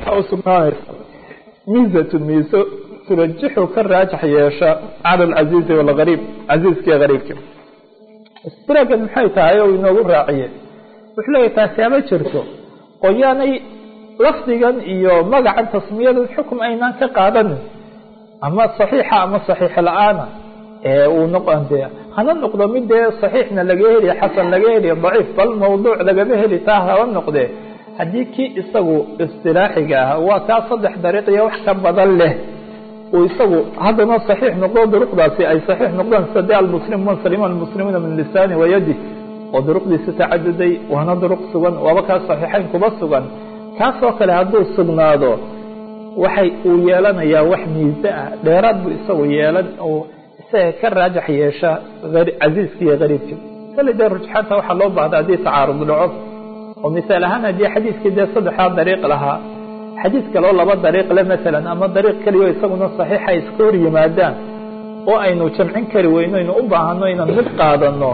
waxaa u sugnaanaysa miizatun miiso turajixu ka raajax yeesha cala alcasiizi walgariib casiiskii gariibki istiragan maxay tahay oo inoogu raaciye wuxuu leeyahy taasi ama jirto oo yaanay lafdigan iyo magacan tasmiyadan xukum aynaan ka qaadanin ama saxiixa ama saxiix la-aana ee uu noqon dee hana noqdo mid dee saxiixna laga heli xasan laga heli daciif bal mawduuc lagama heli taa haba noqdee haddii kii isagu istilaaxiga ah waa kaa saddex dariiq iyo wax ka badan leh uu isagu haddana saxiix noqdo duruqdaasi ay saxiix noqdaan sida de almuslimuun salima almuslimuuna min lisaani wayadi oo duruqdiisa tacaduday waana duruq sugan waaba kaa saxiixayn kuba sugan kaasoo kale hadduu sugnaado waxay uu yeelanayaa wax miise ah dheeraad buu isagu yeelan oo isaga ka raajax yeesha casiiska iyo gariibka kale dee rujxaanta waxaa loo baahda haddii tacaarud dhaco oo misaal ahaan haddii xadiiskii dee saddexdaa dariiq lahaa xadiis kaleo laba dariiq le masalan ama dariiq keliyo isaguna saxiixa iska hor yimaadaan oo aynu jamcin kari weyno aynu u baahano inaan mid qaadano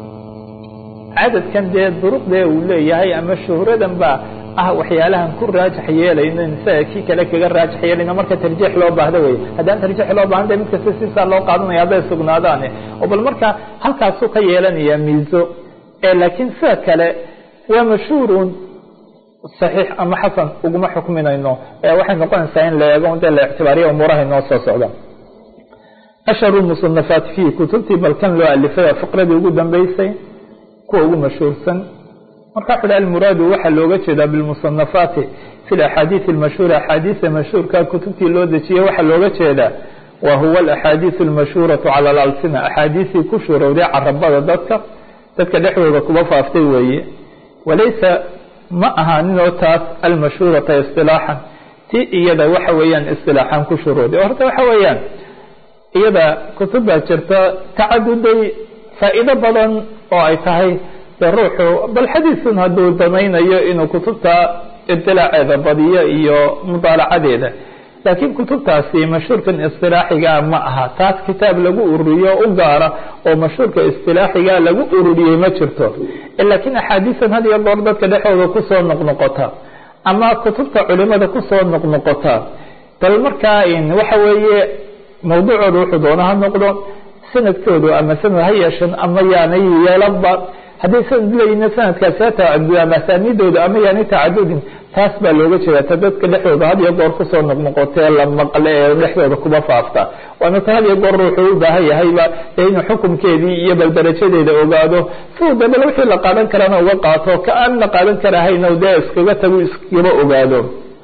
cadadkan dee duruqdee uu leeyahay ama shuhradan baa ah waxyaalahan ku raajax yeelayno isaga kii kale kaga raajax yeelayno marka tarjiix loo baahdo wey haddaan tarjiix loo baahan de mid kasta sisaa loo qaadanaya hadday sugnaadaan oo bal marka halkaasuu ka yeelanaya miiso laakiin sida kale waa mashhuurun saxiix ama xasan uguma xukminayno waxay noqonaysaa in la eego de la ictibaariya umuuraha inoo soo socda ashharu musanafaat fiihi kutubtii balkan loo alifay fiqradii ugu dambeysay kuwa ugu mashhuursan marka wuxu hi almuraadu waxaa looga jeedaa bilmusanafaati fi laxaadiisi almashhuura axaadiisa mashhuurka kutubtii loo dejiyey waxaa looga jeedaa wa huwa alaxaadiisu almashhuuratu cala alalsina axaadiisii ku shuurowday carabada dadka dadka dhexdooda kuba faaftay weeye walaysa ma ahaaninoo taas almashhuurata isilaaxan ti iyada waxa weeyaan isilaaxan ku shuruuday horta waxa weeyaan iyada kutub baa jirta tacaduday faa'iido badan oo ay tahay de ruuxu bal xadiisun hadduu danaynayo inuu kutubta ibtilaaceeda badiyo iyo mudaalacadeeda laakiin kutubtaasi mashhuurkan istilaaxiga ma aha taas kitaab lagu ururiyo u gaara oo mashhuurka istilaaxiga lagu ururiyey ma jirto laakiin axaadiisan had iyo goor dadka dhexooda kusoo noqnoqota ama kutubta culimada kusoo noqnoqota bal markaa waxa weeye mawduucooda wuxuu doona ha noqdo sanadkoodu ama sanad ha yeeshan ama yaanay yeelanba hadday sanad leeyihin sanadkaasi ha tacadud ama asaaniidooda ama yaanay tacadudin taas baa looga jeeda ta dadka dhexdooda had iyo goor kusoo noqnoqotee la maqle ee dhexdooda kuba faafta waana ta had iyo goor ruuxuu u baahan yahayba dee inuu xukumkeedii iyo bal darajadeeda ogaado siuu de bal wixii la qaadan karana uga qaato ka aan la qaadan karahayna dee iskaga tagu iskaba ogaado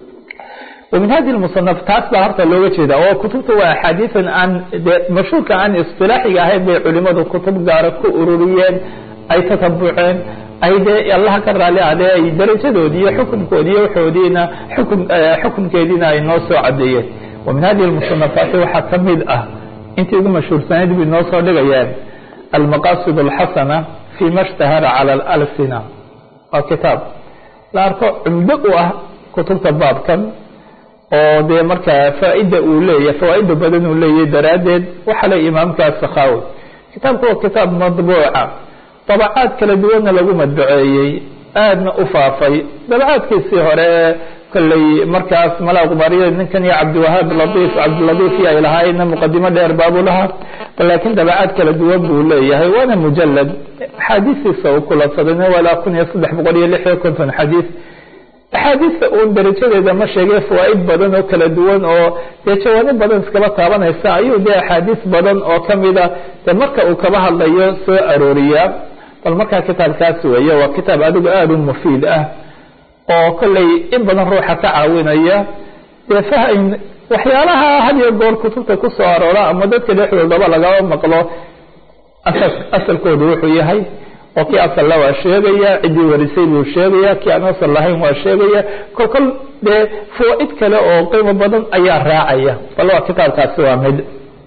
ومن hadi المصنف taas baa horta looga jeeda oo kutubta waa axaadiian aan de mashhuurka aan isilaaxiga ahayn bay culimadu kutub gaara ku ururiyeen ay tatabuceen ay dee allaha ka raali adee ay darajadoodii iyo xukunkoodi iyo waxoodiina xukun xukunkeediina ay noo soo cadeeyeen وmin hadi المصنفaati waxaa kamid ah intii ugu mashhuursanayd bay noo soo dhigayaan almaqasid الxasana fيma اshtahara calى اlsina waa kitaab la arko cumdo u ah kutubta baabkan oo dee markaa faaida uu leeyahy fawaaida badan uu leeyahy daraaddeed waxaa le imaamkaa sakhawi kitaabku waa kitaab madbuuca dabacaad kala duwanna lagu madbaceeyey aadna u faafay dabacaadkiisii hore kolley markaas malaqbariya ninkan iyo cabdiwahaab laiif cabdiladiif iyo ay lahaayeenna muqadimo dheer baabuu lahaa laakiin dabacaad kala duwan buu leeyahay waana mujalad axaadiistiisa uu kulansadayna walaa kun iyo saddex boqol iyo lix iyo konton xadiis axaadiista uun darajadeeda ma sheegay fawaaid badan oo kala duwan oo dee jawaano badan iskaba taabanaysa ayuu dee axaadiis badan oo kamida de marka uu kaba hadlayo soo arooriyaa bal markaa kitaabkaas weeye waa kitaab adigu aada u mufiid ah oo kolley in badan ruuxa ka caawinaya dee fahm waxyaalaha had iyo goor kutubta kusoo aroora ama dadka dhexdoodaba lagaba maqlo asalkoodu wuxuu yahay oo kii asalla waa sheegaya ciddii warisay buu sheegaya kii aan asal lahayn waa sheegaya kol kol dee fawaaid kale oo qiimo badan ayaa raacaya bal waa kitaabkaasi waa mid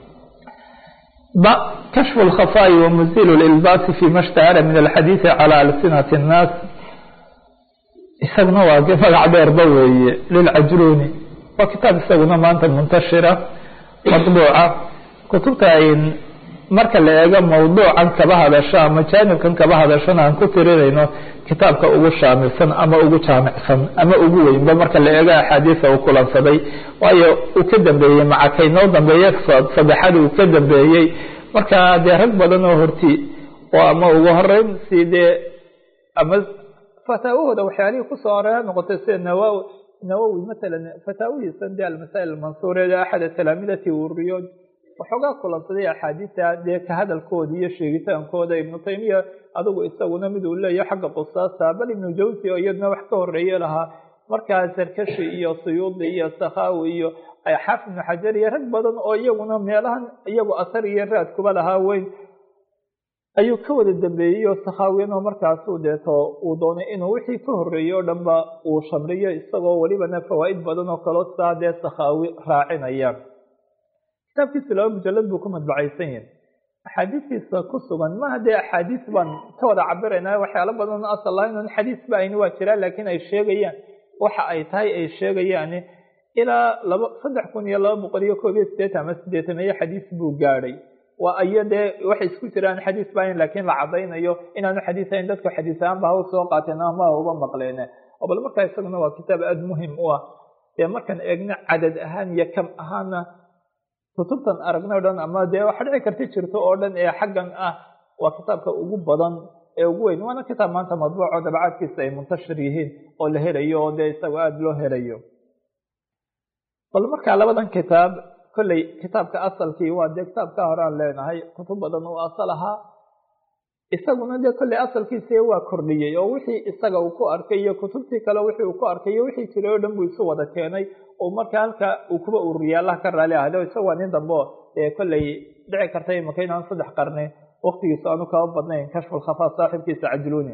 kashfu اlkhafaa'i wamuzilu lilbaasi fi ma shtahara min alxadiidi calى alsinati الnaas isaguna waa magac dheerba weeye lilcajruni waa kitaab isaguna maanta muntashira madbuuca kutubta marka la eego mawduucan kaba hadasho ama jaanibkan kaba hadashona aan ku tirinayno kitaabka ugu shaamilsan ama ugu jaamicsan ama ugu weynba marka la eego axaadiisa uu kulansaday waayo uu ka dambeeyey macakay noo dambeeye saddexaad uu ka dambeeyey marka dee rag badan oo horti oo ama ugu horeyn si dee ama fataawahooda waxyaalihii kusoo horeya noqotay sida nawa nawowi matalan fataawihiisan dee almasaa'il almansuureed axada talaamidati wuriyo waxoogaa kulansaday axaadiista dee ka hadalkooda iyo sheegitaankooda ibnu taymiya adigu isaguna mid uu leeyahay xagga qusaasta bal ibnu jawsi oo iyaduna wax ka horeeye lahaa markaa sarkashi iyo suyuudi iyo sakhawi iyo xaafid ibnu xajar iyo rag badan oo iyaguna meelahan iyagu asar iyo raad kuba lahaa weyn ayuu ka wada dambeeyey oo sakhaawiyan oo markaasu deeto uu doonay inuu wixii ka horeeyey oo dhanba uu shamriyo isagoo welibana fawaa'id badan oo kaloo saa dee sakhaawi raacinaya kitaabkiisa laba mujalad buu ku madbacaysan yahay axaadiistiisa ku sugan maha dee axaadiis baan ka wada cabiraynaa waxyaalo badan asal lahayn on xadiis ba ayni waa jiraan laakiin ay sheegayaan waxa ay tahay ay sheegayaan ilaa laba saddex kun iyo laba boqol iyo koob iyo sideetan ama sideetameeye xadiis buu gaadhay waa iyo dee waxay isku jiraan xadiis baayn laakiin la cadaynayo inaanu xadiisayn dadku xadiis ahaan ba haw soo qaateen ama uga maqleene oo bal markaa isaguna waa kitaab aada muhim u ah dee markaan eegno cadad ahaan iyo kam ahaana kutubtan aragna o dhan ama dee waxa dhici karti jirto oo dhan ee xaggan ah waa kitaabka ugu badan ee ugu weyn waana kitaab maanta madbuuco dabacaadkiisa ay muntashir yihiin oo la helayo oo dee isaga aada loo helayo bal markaa labadan kitaab kolley kitaabka asalkii waa dee kitaabka horaan leenahay kutub badan uu asal ahaa isaguna dee kolley asalkiisi waa kordhiyey oo wixii isaga uu ku arkay iyo kutubtii kale wixii uu ku arkay iyo wixii jiray oo dhan buu isu wada keenay oo marka halka uu kuba ururiya allah ka raali ahde isaga waa nin dambe dee kolley dhici karta imaka inaan saddex qarne waktigiisu aanu kaba badnayn kashfu lkhafaa saaxibkiisa cajluuni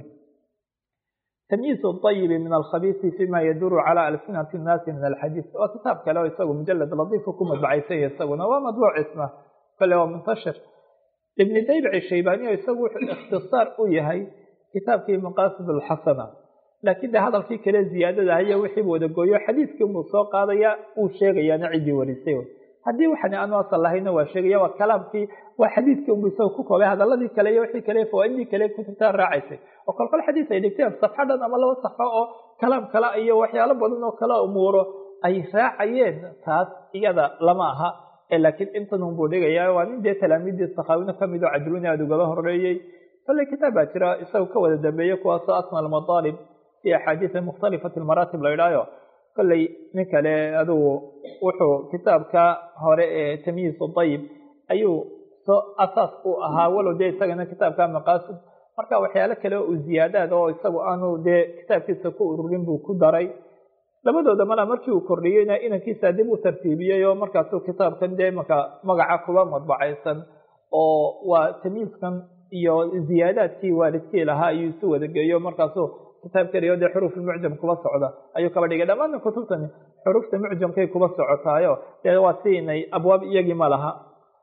تمyiiز الطyب min الkhabيثi فيma yduru calى alsinati الnaasi min alxadiiث waa kitaab kale oo isagu mujalad ladiifu ku madbacaysanya isaguna waa madbuuc isma kale waa muntashir ibn daybic shaybani o isagu wuxuu ikhtisaar u yahay kitaabkii maqasid اlxasana laakiin de hadalkii kale ziyaadada ayo wixiibu wada gooyo xadiiskii buu soo qaadaya uu sheegayaana ciddii warisay haddii waxan aanu asal lahayna waa sheegaya waa kalaamkii waa xadiiskii unbu isaga ku koobay hadaladii kale iyo wixii kale fawaaidii kale kutubtaa raacaysay oo kolkol xadiis ay dhigteen safxo dhan ama laba safxo oo kalaam kale iyo waxyaalo badan oo kala umuuro ay raacayeen taas iyada lama aha laakiin intan unbuu dhigaya waa nin dee talaamiidii sakhaawina kamid oo cajluni aada ugaba horeeyey kolley kitaab baa jira isaga ka wada dambeeyey kuwaasoo asma almadaalib fi axaadiisi mukhtalifati lmaraatib la idhaayo kolley nin kale adugu wuxuu kitaabka hore ee tamyiiz dayib ayuu soo asaas u ahaa walow dee isagana kitaabka maqaasid marka waxyaalo kale oo ziyaadaad oo isagu aanu dee kitaabkiisa ku ururin buu ku daray labadooda mala markii uu kordhiyeyna inankiisa dib u tartiibiyey oo markaasuu kitaabkan dee maka magaca kuba madbacaysan oo waa tamyiiskan iyo ziyaadaadkii waalidkii lahaa ayuu isu wadageeyo markaasuu kitaab keliyo dee xuruuf mucjam kuba socda ayuu kaba dhigay dhammaana kutubtani xuruufta mucjamkay kuba socotaayo dee waa si inay abwaab iyagii ma laha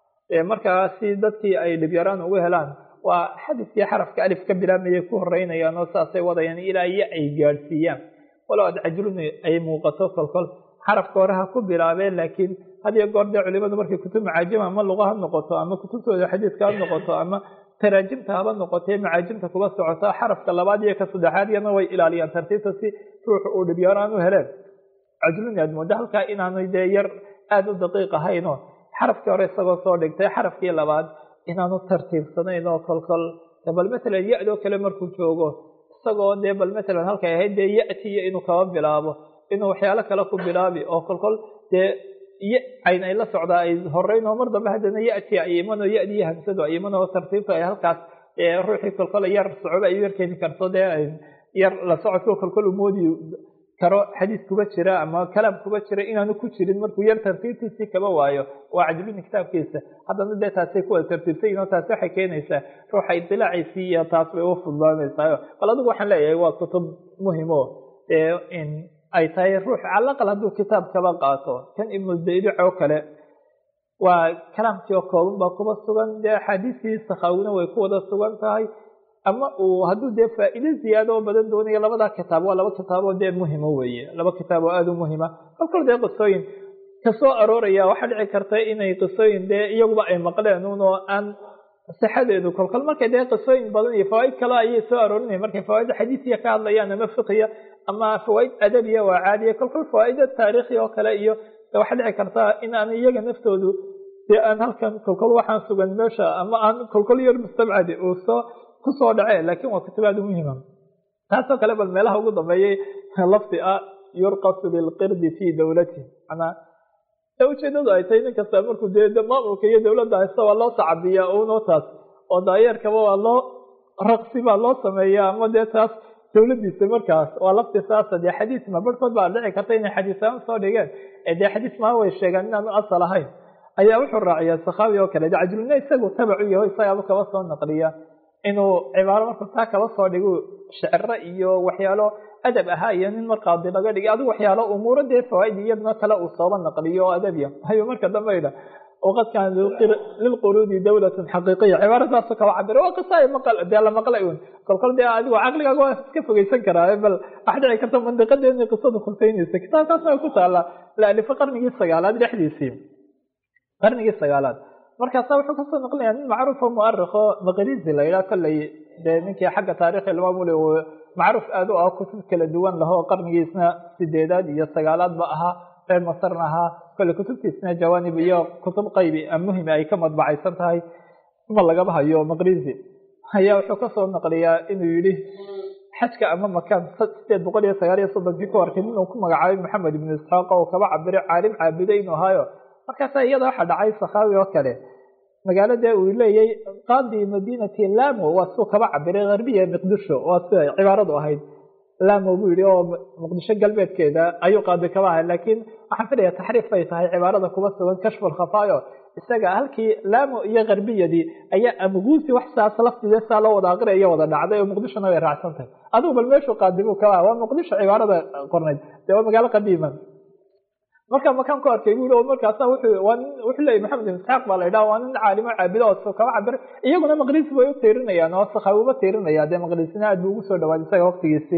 markaa si dadkii ay dhibyaraan ugu helaan waa xadiskii xarafka alif ka bilaamayay ku horeynayaan oo saasay wadayaan ilaa iyo ay gaadhsiiyaan walow ad cajluni ay muuqato kolkol xarafka hore ha ku bilaabeen laakiin hadiyo goor dee culimadu markay kutub macaajima ama luqa ha noqoto ama kutubtooda xadiiska ha noqoto ama taraajimta haba noqotee macaajimta kuba socota xarafka labaad iyo ka saddexaad iyana way ilaaliyaan tartiibta si ruuxu uu dhibyaaraan u heleen cajluni aad mooda halkaa inaanay dee yar aada u daqiiq ahayno xarafkii hore isagoo soo dhigtay xarafkii labaad inaanu tartiibsanayn oo kolkol bal matalan ya-doo kale markuu joogo isagoo dee bal matalan halkay ahayd dee ya-tiyo inuu kaba bilaabo inuu waxyaalo kale ku bilaabi oo kolkol dee y cayn ay la socdaa ay horeyn oo mar dambe haddana ya-ti ay imanoo ya-di iyo hamsadu ay iman oo tartiibta ay halkaas ruuxii kolkol yar socoba ay u yarkeeni karto dee yar la socodko kolkol umoodi karo xadiis kuba jira ama kalaam kuba jira inaanu ku jirin markuu yar tartiibtiisii kaba waayo waa cajluni kitaabkiisa haddana dee taasay kuwada tartiibsayin oo taasi waxay keenaysaa ruuxa idilaaciisii iyo taas bay u fududaanaysaa bal adigu waxaan leeyahay waa kutub muhimo dee in ay tahay ruux calaqal hadduu kitaab kaba qaato kan ibnudaydic oo kale waa kalaamkii oo kooban baa kuba sugan dee axaadiistii sakhaawina way ku wada sugan tahay ama uu hadduu dee faa'iide ziyaado oo badan doonayo labada kitaab waa laba kitaab oo dee muhima weeye laba kitaab oo aada u muhima kolkol dee qisooyin kasoo arooraya waxaa dhici karta inay qisooyin dee iyaguba ay maqleen un oo aan sixadeedu kolkol markay dee qisooyin badan iyo fawaaid kale ayay soo aroorinaya markay fawaaid xadiisiya ka hadlayaan ama fiqiya ama fawaaid adabiya waa caadiya kolkol fawaaida taariikhi oo kale iyo waxaa dhici kartaa in aan iyaga naftoodu dee aan halkan kolkol waxaan sugan meesha ama aan kolkol yar mustabcadi uu soo kusoo dhace laakin waa kutibaad muhima taasoo kale bal meelaha ugu dambeeyay lafdi ah yurqasu bilqirdi fi dawlati manaa ujeedadu ay tahay nin kasta markuu dee maamulka iyo dawladda haysta waa loo tacabiyaa uno taas oo daayeerkaba waa loo raqsi baa loo sameeya ama dee taas dawladiisa markaas waa lafti saasa dee xadiis ma barhkood baa dhici karta inay xadiisaan soo dhigeen ee dee xadiis maa way sheegaan inaanu asal ahayn ayaa wuxuu raaciyaa sakaawi oo kale dacjulna isagu tabacu yaho isagaaba kaba soo naqliya inuu cibaaro markuu taa kaba soo dhigu shicro iyo waxyaalo adab ahaa iyo nin markaadi laga dhigay adigu waxyaalo umuuro dee fawaaid iyaduna kale uu sooba naqliyo oo adabya hayo marka dambe idha waqad kaana lilquruudi dawlatun xaqiiqiya cibaaro saasu kaba cabira waa qisa maqal dee la maqlay un kolkol dee adigu caqligaaga waa iska fogeysan karaa bal wax dhici karta mandiqadeena qisadu khuseynaysa kitaabkaasna way ku taala la alifo qarnigii sagaalaad dhexdiisii qarnigii sagaalaad markaasa wuxuu kasoo naqlinaya nin macruufo muarikho maqrizi la yidhaha kolley dee ninkii xagga taarikhi ilmaamuli uu macruuf aada u ah kutub kala duwan laho qarnigiisna sideedaad iyo sagaalaadba ahaa reer masarna ahaa kolley kutubtiisna jawaanib iyo kutub qaybi muhim ay ka madbacaysan tahay ma lagaba hayo maqrizi ayaa wuxuu kasoo naqliyaa inuu yidhi xajka ama makaan sideed boqol iyo sagaal iyo soddonkii ku arkay nin uu ku magacaabay maxamed ibnu isxaaq oo kaba cabiro caalim caabiday inuu ahaayo markaasa iyada waxaa dhacay sakaawi oo kale magaalada uu leeyay qaadi madinati lamo waa suu kaba cabiray harbiya miqdisho waa sida cibaaradu ahayd lamo buu yihi oo muqdisho galbeedkeeda ayuu qaadi kaba ahay laakiin waxaan filaya taxriif bay tahay cibaarada kuba sugan kashfu lkhafaayo isaga halkii lamo iyo harbiyadii ayaa amguusi wax saas laftide saa loo wada aqriya iyo wada dhacday oo muqdishona way raacsan tahay adigu bal meeshuu qaadi buu kaba aha waa muqdisho cibaarada qornayd dee waa magaalo qadiima marka makaan ku arkay bu i markaasa wuxuu leeyay maxamed ibn isxaaq baa la ydhaha waa nin caalimo caabido oo kaba cabir iyaguna maqrisi bay u tiirinayaan oo sakaawiba tiirinaya dee maqrisina aad bu ugu soo dhawaad isaga waktigiisii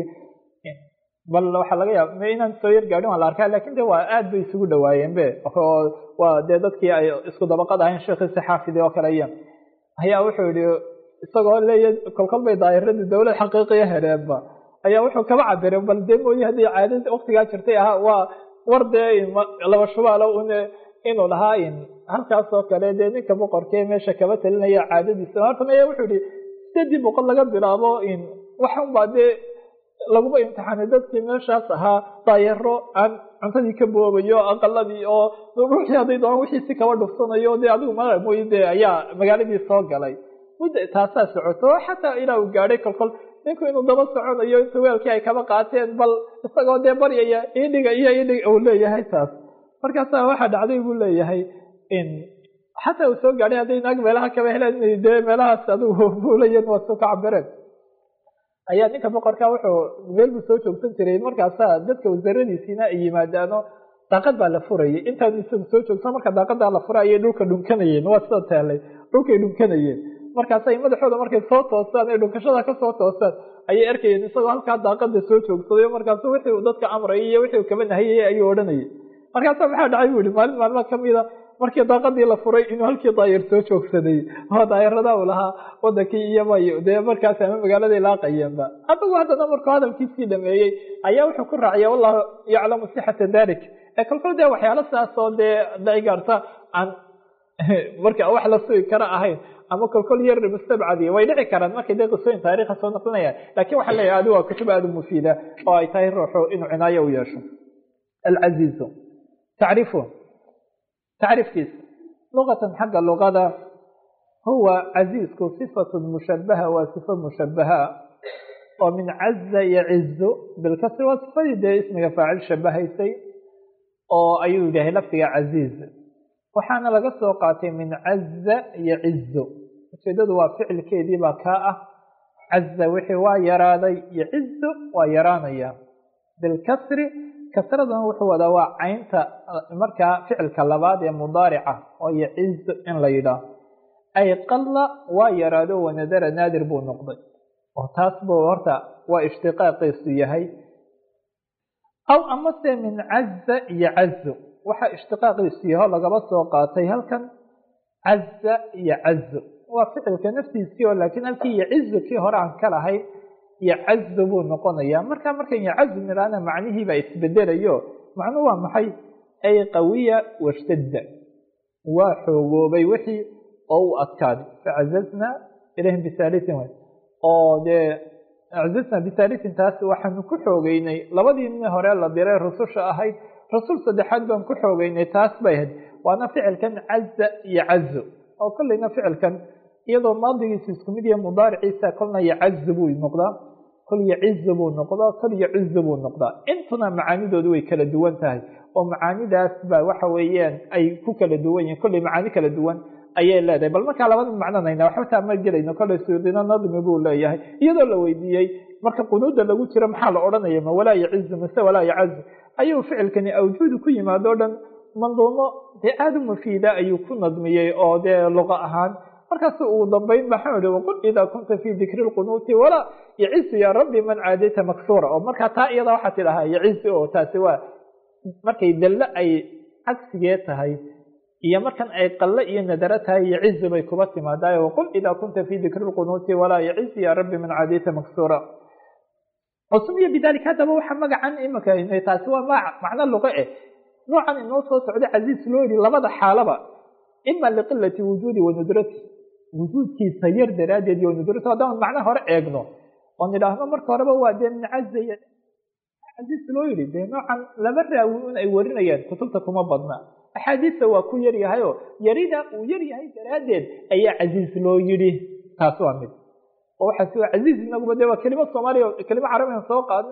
bal waxaa laga yaaba inaan soo yar gaadhin waa la arkaa lakin de waa aad bay isugu dhawaayeen be waa dee dadkii ay isku dabaqad ahayn sheekhiisi xaafidi oo kale iyo ayaa wuxuu yihi isagoo leeya kolkol bay daayiradii dawlad xaqiiqiya heleenba ayaa wuxuu kaba cabiray bal dee mooye haddii caadada waktigaa jirtay ahaa waa war dee laba shubaalo un inuu lahaa halkaas oo kale dee ninka boqorkee meesha kaba talinaya caadadiisa horta maya wuxuu yihi sideedii boqol laga bilaabo waxan baa dee laguma imtixaanay dadkii meeshaas ahaa daayaro aan cuntadii ka boobayo aqaladii oo ruuxii hadday doonaan wixiisi kaba dhuftanayo dee adigu ma mooye dee ayaa magaaladii soo galay mudda taasaa socoto xataa ilaa uu gaadhay kolkol ninku inuu daba soconayo inta weelkii ay kaba qaateen bal isagoo dee baryaya idhiga iyo idhiga uu leeyahay taas markaasa waxaa dhacday buu leeyahay xataa uu soo gaadhay hadday naag meelaha kaba heleen dee meelahaas adigu buulayan waa soo ka cabireen ayaa ninka boqorka wuxuu meel buu soo joogsan jiray markaasa dadka wasaradiisiina ay yimaadaano daaqad baa la furayay intaan isagu soo joogsan marka daaqadaa la furay ayay dhulka dhunkanayeen waa sida teelay dhulkay dhunkanayeen markaasay madaxooda markay soo toosaan ee dhunkashada kasoo toosaan ayay arkayeen isagoo halkaa daaqada soo joogsaday markaasu wixii uu dadka amrayay iyo wixii uu kaba nahayay ayuu odhanayay markaasa maxaa dhacay bu yihi maalin maalma kamida markii daaqadii la furay inuu halkii daayir soo joogsaday oo daayarada uu lahaa wadankii iyobay dee markaas ama magaaladay laaqayeenba adigu haddana markuu hadalkiisii dhameeyey ayaa wuxuu ku raaciya wallahu yaclamu sixata dalik ee kolkol dee waxyaalo sidaas oo dee dhici karta aan marka wax la sugi kara ahayn ama kolkol yar mustabcadi way dhici karaan markay dee qisooyin taarikha soo naqlinayaan lakin waxaa leeyahay adi waa kutub aada u mufiida oo ay tahay ruuxu inuu cinaayo u yeesho alcaziizu tacrifu tacriifkiisa luqatan xagga luqada huwa caziizku sifatun mushabaha waa sifo mushabaha oo min caza yacizu bilkasri waa sifadii dee ismiga faacil shabahaysay oo ayuu yidhahay lafdiga caziiz waxaana laga soo qaatay min caza yacizu ujeedadu waa ficilkeedii baa kaa ah caza wixii waa yaraaday yacizu waa yaraanaya bilkasri kasradan wuxuu wadaa waa caynta markaa ficilka labaad ee mudaarica oo yacizu in la yidhaah ay qalla waa yaraado wanadara naadir buu noqday oo taas buu horta waa ishtiqaaqiisu yahay aw amase min caza yacazu waxaa ishtiqaaqiisu yaho lagaba soo qaatay halkan caza iyo cazu waa ficilka naftiisii oo laakiin halkii yacizu kii hore aan ka lahayn yacazu buu noqonayaa marka markan yacazu nidhaahna macnihiibaa isbedelayo macnuhu waa maxay ay qawiya washtadda waa xoogoobay wixii oo u adkaaday facazazna ilayhim bisaalisin oo dee acazazna bisaalisin taas waxaanu ku xoogeynay labadii nin hore la diray rususha ahayd rasuul saddexaad baan ku xoogeynay taas bay ahayd waana ficilkan caza yacazu oo kolleyna ficilkan iyadoo maadigiisu isku mid yahe mudaariciisa kolna yacazu buu noqdaa kol yacizu buu noqdaa kol yacuzu buu noqdaa intuna macaanidoodu way kala duwan tahay oo macaanidaas ba waxa weeyaan ay ku kala duwan yihin kolley macaani kala duwan ayay leedahay bal markaa labada macnonayna waxba taa ma gelayno kolley suudina nadmi buu leeyahay iyadoo la weydiiyey marka qunuuda lagu jiro maxaa la odhanaya ma walaa yacizu mase walaa yacazu ayuu ficilkani awjuudu ku yimaado o dhan manduumo dee aada u mufiida ayuu ku nadmiyey oo dee luqa ahaan markaas ugu dambeyn maxaa ihi waqul idaa kunta fii dikri lqunuuti walaa yacizu yaa rabbi man caadayta maksuura oo markaa taa iyada waxaa tidhahaa yacizu oo taasi waa markay dallo ay cagsigee tahay iyo markan ay qalle iyo nadaro tahay yacizu bay kuba timaadaay waqul idaa kunta fii dikri lqunuuti walaa yacizu yaa rabbi man caadayta maksuura sumiya bidalika haddaba waxa magacan imika taasi waa ma macno luqe eh noocan inoo soo socda casiis loo yidhi labada xaalaba ima liqilati wujuudi wa nudrati wujuudkiisa yar daraaddeed iyo nudrati haddaan macno hore eegno oo nidhaahno marka horeba waa dee min cazaya casiis loo yidhi dee noocan laba raawi un ay warinayaan kutubta kuma badna axaadiista waa ku yar yahay oo yarida uu yar yahay daraaddeed ayaa casiis loo yidhi taas waa mid oo waxaa si casiis inaguba dee waa kelimo soomaaliya kelimo carabigan soo qaadnay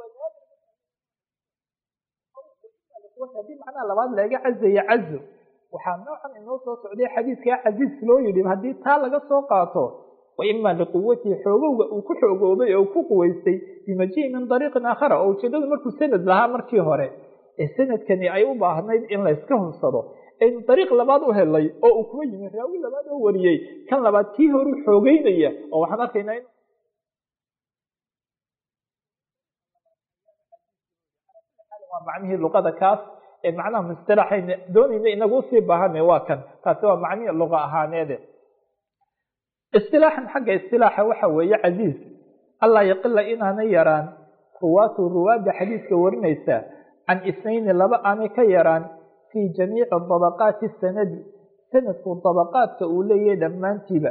haddii macnaha labaad laga cazaya cazo waxaa noocan inoo soo socday xadiidkaa casiis loo yidhi haddii taa laga soo qaato wa ima liquwatihi xoogowga uu ku xoogoobay oo ku quweystay bimajihi min dariiqin aakhara oo ujeedadu markuu sanad lahaa markii hore ee sanadkani ay u baahnayd in layska hubsado aynu dariiq labaad u helay oo uu kuwa yimi raawi labaad oo wariyey kan labaad kii horu xoogeynaya oo waxaan arkaynaa in waa macnihii luqada kaas ee macnaha musطalaxayna doonayna inagu usii baahane waa kan taasi waa macnihii luqa ahaaneede isilaaxan xagga isilaaxa waxa weeye casiiz allaa yaqila inaanay yaraan ruwaatu ruwaadda xadiiska warinaysa can isnayni laba aanay ka yaraan fii jamiici dabaqaati sanadi sanadku dabaqaadka uu leeyahay dhammaantiiba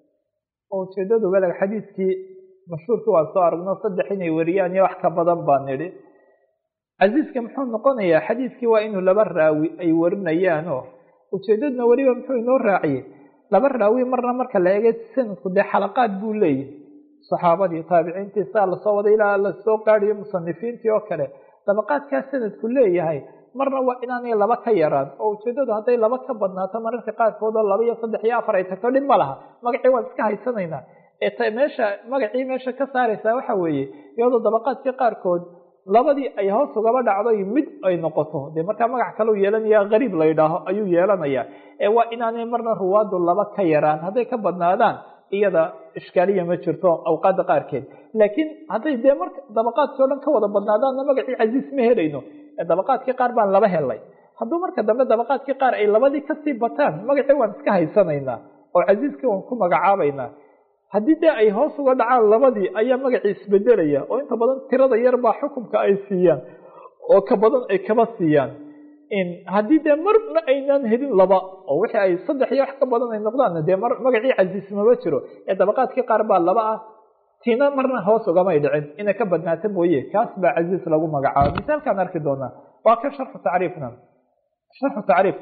oo ujeedadu beleg xadiiskii mashhuurkii waan soo aragno saddex inay wariyaan iyo wax ka badan baa nidhi casiiska muxuu noqonayaa xadiiskii waa inuu laba raawi ay warinayaan oo ujeedadna weliba muxuu inoo raaciyey laba raawi marna marka la eegay sanadku dee xalaqaad buu leeyahy saxaabadii taabiciintii saa lasoo waday ilaa lasoo gaadhiyo musanifiintii oo kale dabaqaadkaa sanadku leeyahay marna waa inaanay laba ka yaraan oo ujeedadu hadday laba ka badnaato mararka qaarkood oo laba iyo saddex iyo afar ay tagto dhib ma laha magacii waan iska haysanaynaa ee meesha magacii meesha ka saaraysaa waxa weeye iyadoo dabaqaadkii qaarkood labadii ay hoos ugaba dhacday mid ay noqoto dee markaa magac kaleu yeelanaya qariib la yidhaaho ayuu yeelanaya ee waa inaanay marna ruwaadu laba ka yaraan hadday ka badnaadaan iyada ishkaaliya ma jirto awqaadda qaarkeed laakiin hadday dee marka dabaqaadkii o dhan ka wada badnaadaanna magacii casiis ma helayno ee dabaqaadkii qaar baan laba helay hadduu marka dambe dabaqaadkii qaar ay labadii kasii bataan magacii waan iska haysanaynaa oo casiiskii waan ku magacaabaynaa haddii dee ay hoos uga dhacaan labadii ayaa magacii isbedelaya oo inta badan tirada yar baa xukunka ay siiyaan oo ka badan ay kaba siiyaan haddii dee marna aynaan helin laba oo wixii ay saddex iyo wax ka badan ay noqdaan dee magacii casiis mama jiro ee dabaqaadkii qaar baa laba ah tina marna hoos ugamay dhicin inay ka badnaata mooye kaas baa casiis lagu magacaabo misaalkaan arki doonaa waa ka sharxu tacriifna sharxu tacriif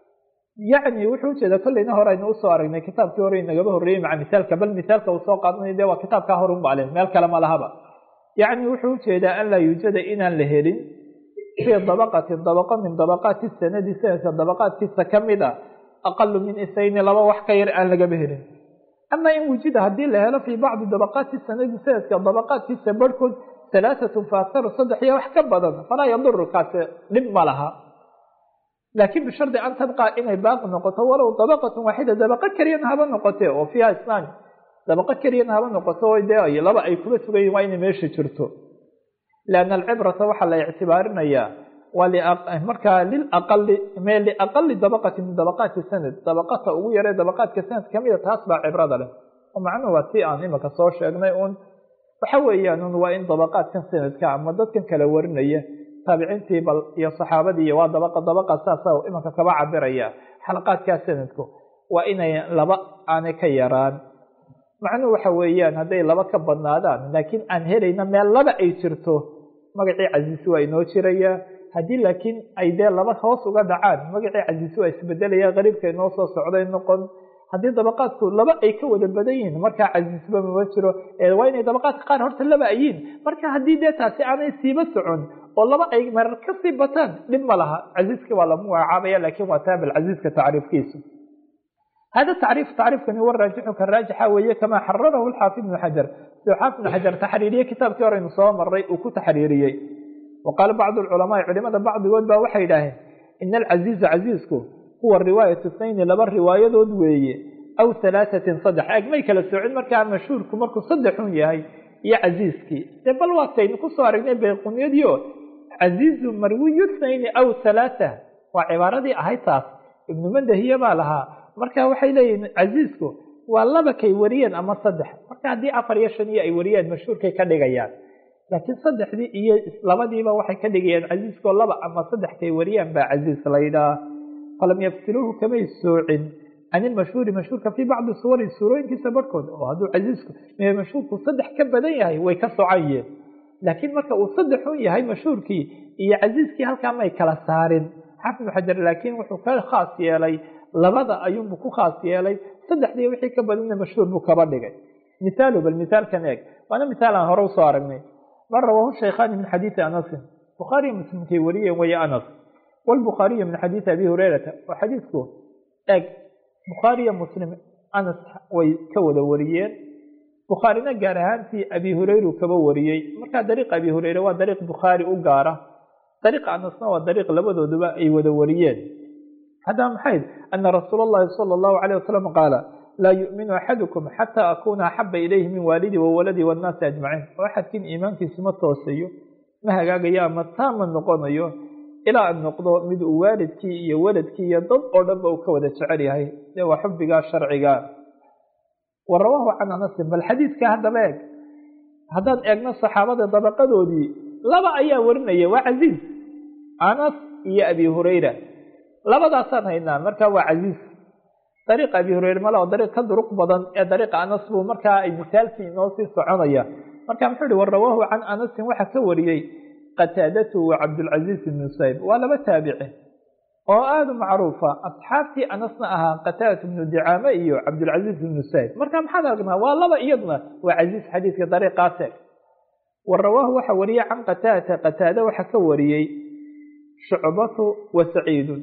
yacni wuxuu ujeedaa kolleyna hore aynu usoo aragnay kitaabkii hore inagaba horreeyey maca misaalka bal misaalka uu soo qaadanay de waa kitaabkaa hor unbalen meel kale ma lahaba yacni wuxuu ujeedaa an laa yuujada inaan la helin fii dabaqatin dabaqo min dabaqaati sanadi sanadka dabaqaadkiisa ka mid a aqalu min isayni laba wax ka yar aan lagaba helin ama in wujida haddii la helo fii bacdi dabaqaati sanadi sanadka dabaqaadkiisa barhkood halaaatun fa aktaru saddex iyo wax ka badan falaa yaduru kaasi dhib ma laha laakiin bishardi an tabqa inay baaqi noqoto walow dabaqatun waaxida dabaqo keliyana haba noqote oo fiiha isnaan dabaqo keliyana haba noqoto de laba ay kuma sugayiin waa inay meesha jirto lianna alcibrata waxaa la ictibaarinayaa waa markaa lilaqali me liaqali dabaqati min dabaqaati sanad dabaqata ugu yaree dabaqaadka sanad kamida taas baa cibrada leh oo macnuhu waa si aan imika soo sheegnay un waxa weeyaan un waa in dabaqaadkan sanadka ama dadkan kala warinaya taabiciintii bal iyo saxaabadii waa dabaqa dabaqa saasa imanka kaba cabiraya xalaqaadkaa sanadku waa inay laba aanay ka yaraan macnuhu waxa weeyaan hadday laba ka badnaadaan laakiin aan helayna meel laba ay jirto magacii casiisi waa inoo jiraya haddii laakiin ay dee laba hoos uga dhacaan magacii casiisi waa isbedelaya qariibka inoo soo socday noqon haddii dabaqaadku laba ay ka wada badan yihiin markaa casiisba mama jiro waa inay dabaqaadka qaar horta laba ayiin marka haddii dee taasi aanay siiba socon oo laba ay marar kasii bataan dhib ma laha casiiska waa lagu magacaabaya lakin waa taabal casiiska tacriifkiisu hada tacriif tacriifkani wa raajixu ka raajixa weeye kamaa xararahu xaafid ibnu xajar siduu xaafid ibnu xajar taxriiriyey kitaabkii hore aynu soo maray uu ku taxriiriyey wa qaala bacdu lculamaai culimada bacdigood baa waxay idhaaheen ina alcasiiza casiisku huwa riwaayatu snayni laba riwaayadood weeye aw halaatatin saddex eg may kala soocin markaa mashhuurku markuu saddexun yahay iyo casiiskii dee bal waataynu kusoo aragnay bayqunyadii o casiizu marwiyu snayni aw halaata waa cibaaradii ahayd taas ibnu mandahiye baa lahaa marka waxay leeyihin casiisku waa laba kay wariyeen ama saddex marka haddii afar iyo shan iyo ay wariyeen mashhuurkay ka dhigayaan laakiin saddexdii iyo labadiiba waxay ka dhigayaan casiiskoo laba ama saddex kay wariyaan baa casiis laydhaa falam yafsiluuhu kamay soocin can ilmashhuuri mashhuurka fii bacdi suwari suurooyinkiisa barhkood oo hadduu casiisku mashhuurku saddex ka badan yahay way ka socayeen laakiin marka uu saddexun yahay mashhuurkii iyo casiiskii halkaa may kala saarin xaafid ibnu xajar laakiin wuxuu ka khaas yeelay labada ayuunbu ku khaas yeelay saddexdii wixii ka badanna mashhuur buu kaba dhigay mithaalu bal mithaalkan eeg waana mithaal aan hore usoo aragnay man rawaahu shaykhaani min xadiidi anasin bukhaariyo muslimkay wariyeen waya anas walbukhaariyu min xadiidi abi hureyrata oo xadiidku eeg bukhaariyo muslim anas way ka wada wariyeen bukhaarina gaar ahaantii abi hureyru kaba wariyey markaa dariiqa abi hureyre waa dariiq bukhaari u gaara dariiqa anasna waa dariiq labadooduba ay wada wariyeen haddaba maxay ana rasuula allahi sala allahu calayh wasalam qaala laa yu'minu axadukum xataa akuuna axaba ilayhi min waalidii wa waladii wannaasi ajmaciin oo axadkiin iimaankiisu ma tooseeyo ma hagaagayo ama taama noqonayo ilaa an noqdo mid uu waalidkii iyo waladkii iyo dad oo dhanba uu ka wada jecel yahay dee waa xubbigaa sharciga wa rawaahu can anasin bal xadiidka haddaba eeg haddaan eegno saxaabada dabaqadoodii laba ayaa warinaya waa casiiz anas iyo abi hureyra labadaasaan haynaa marka waa casiiz dariiqa abi hureyre mala oo dariiq ka duruq badan ee dariiqa anas buu markaa ay misaalkii inoo sii soconaya marka muxuu ihi wa rawaahu can anasin waxaa ka wariyey qataadatu wa cabdulcaziiz ibnu sayb waa laba taabici oo aada u macruufa asxaabtii anasna ahaa qataadat ibnu dicaame iyo cabdulcaziiz ibnu sayb marka maxaad aragnaa waa laba iyadna waa casiiz xadiidka dariiqaase wa rawaahu waxaa wariyey can qataadata qataada waxaa ka wariyey shucbatu wa saciidun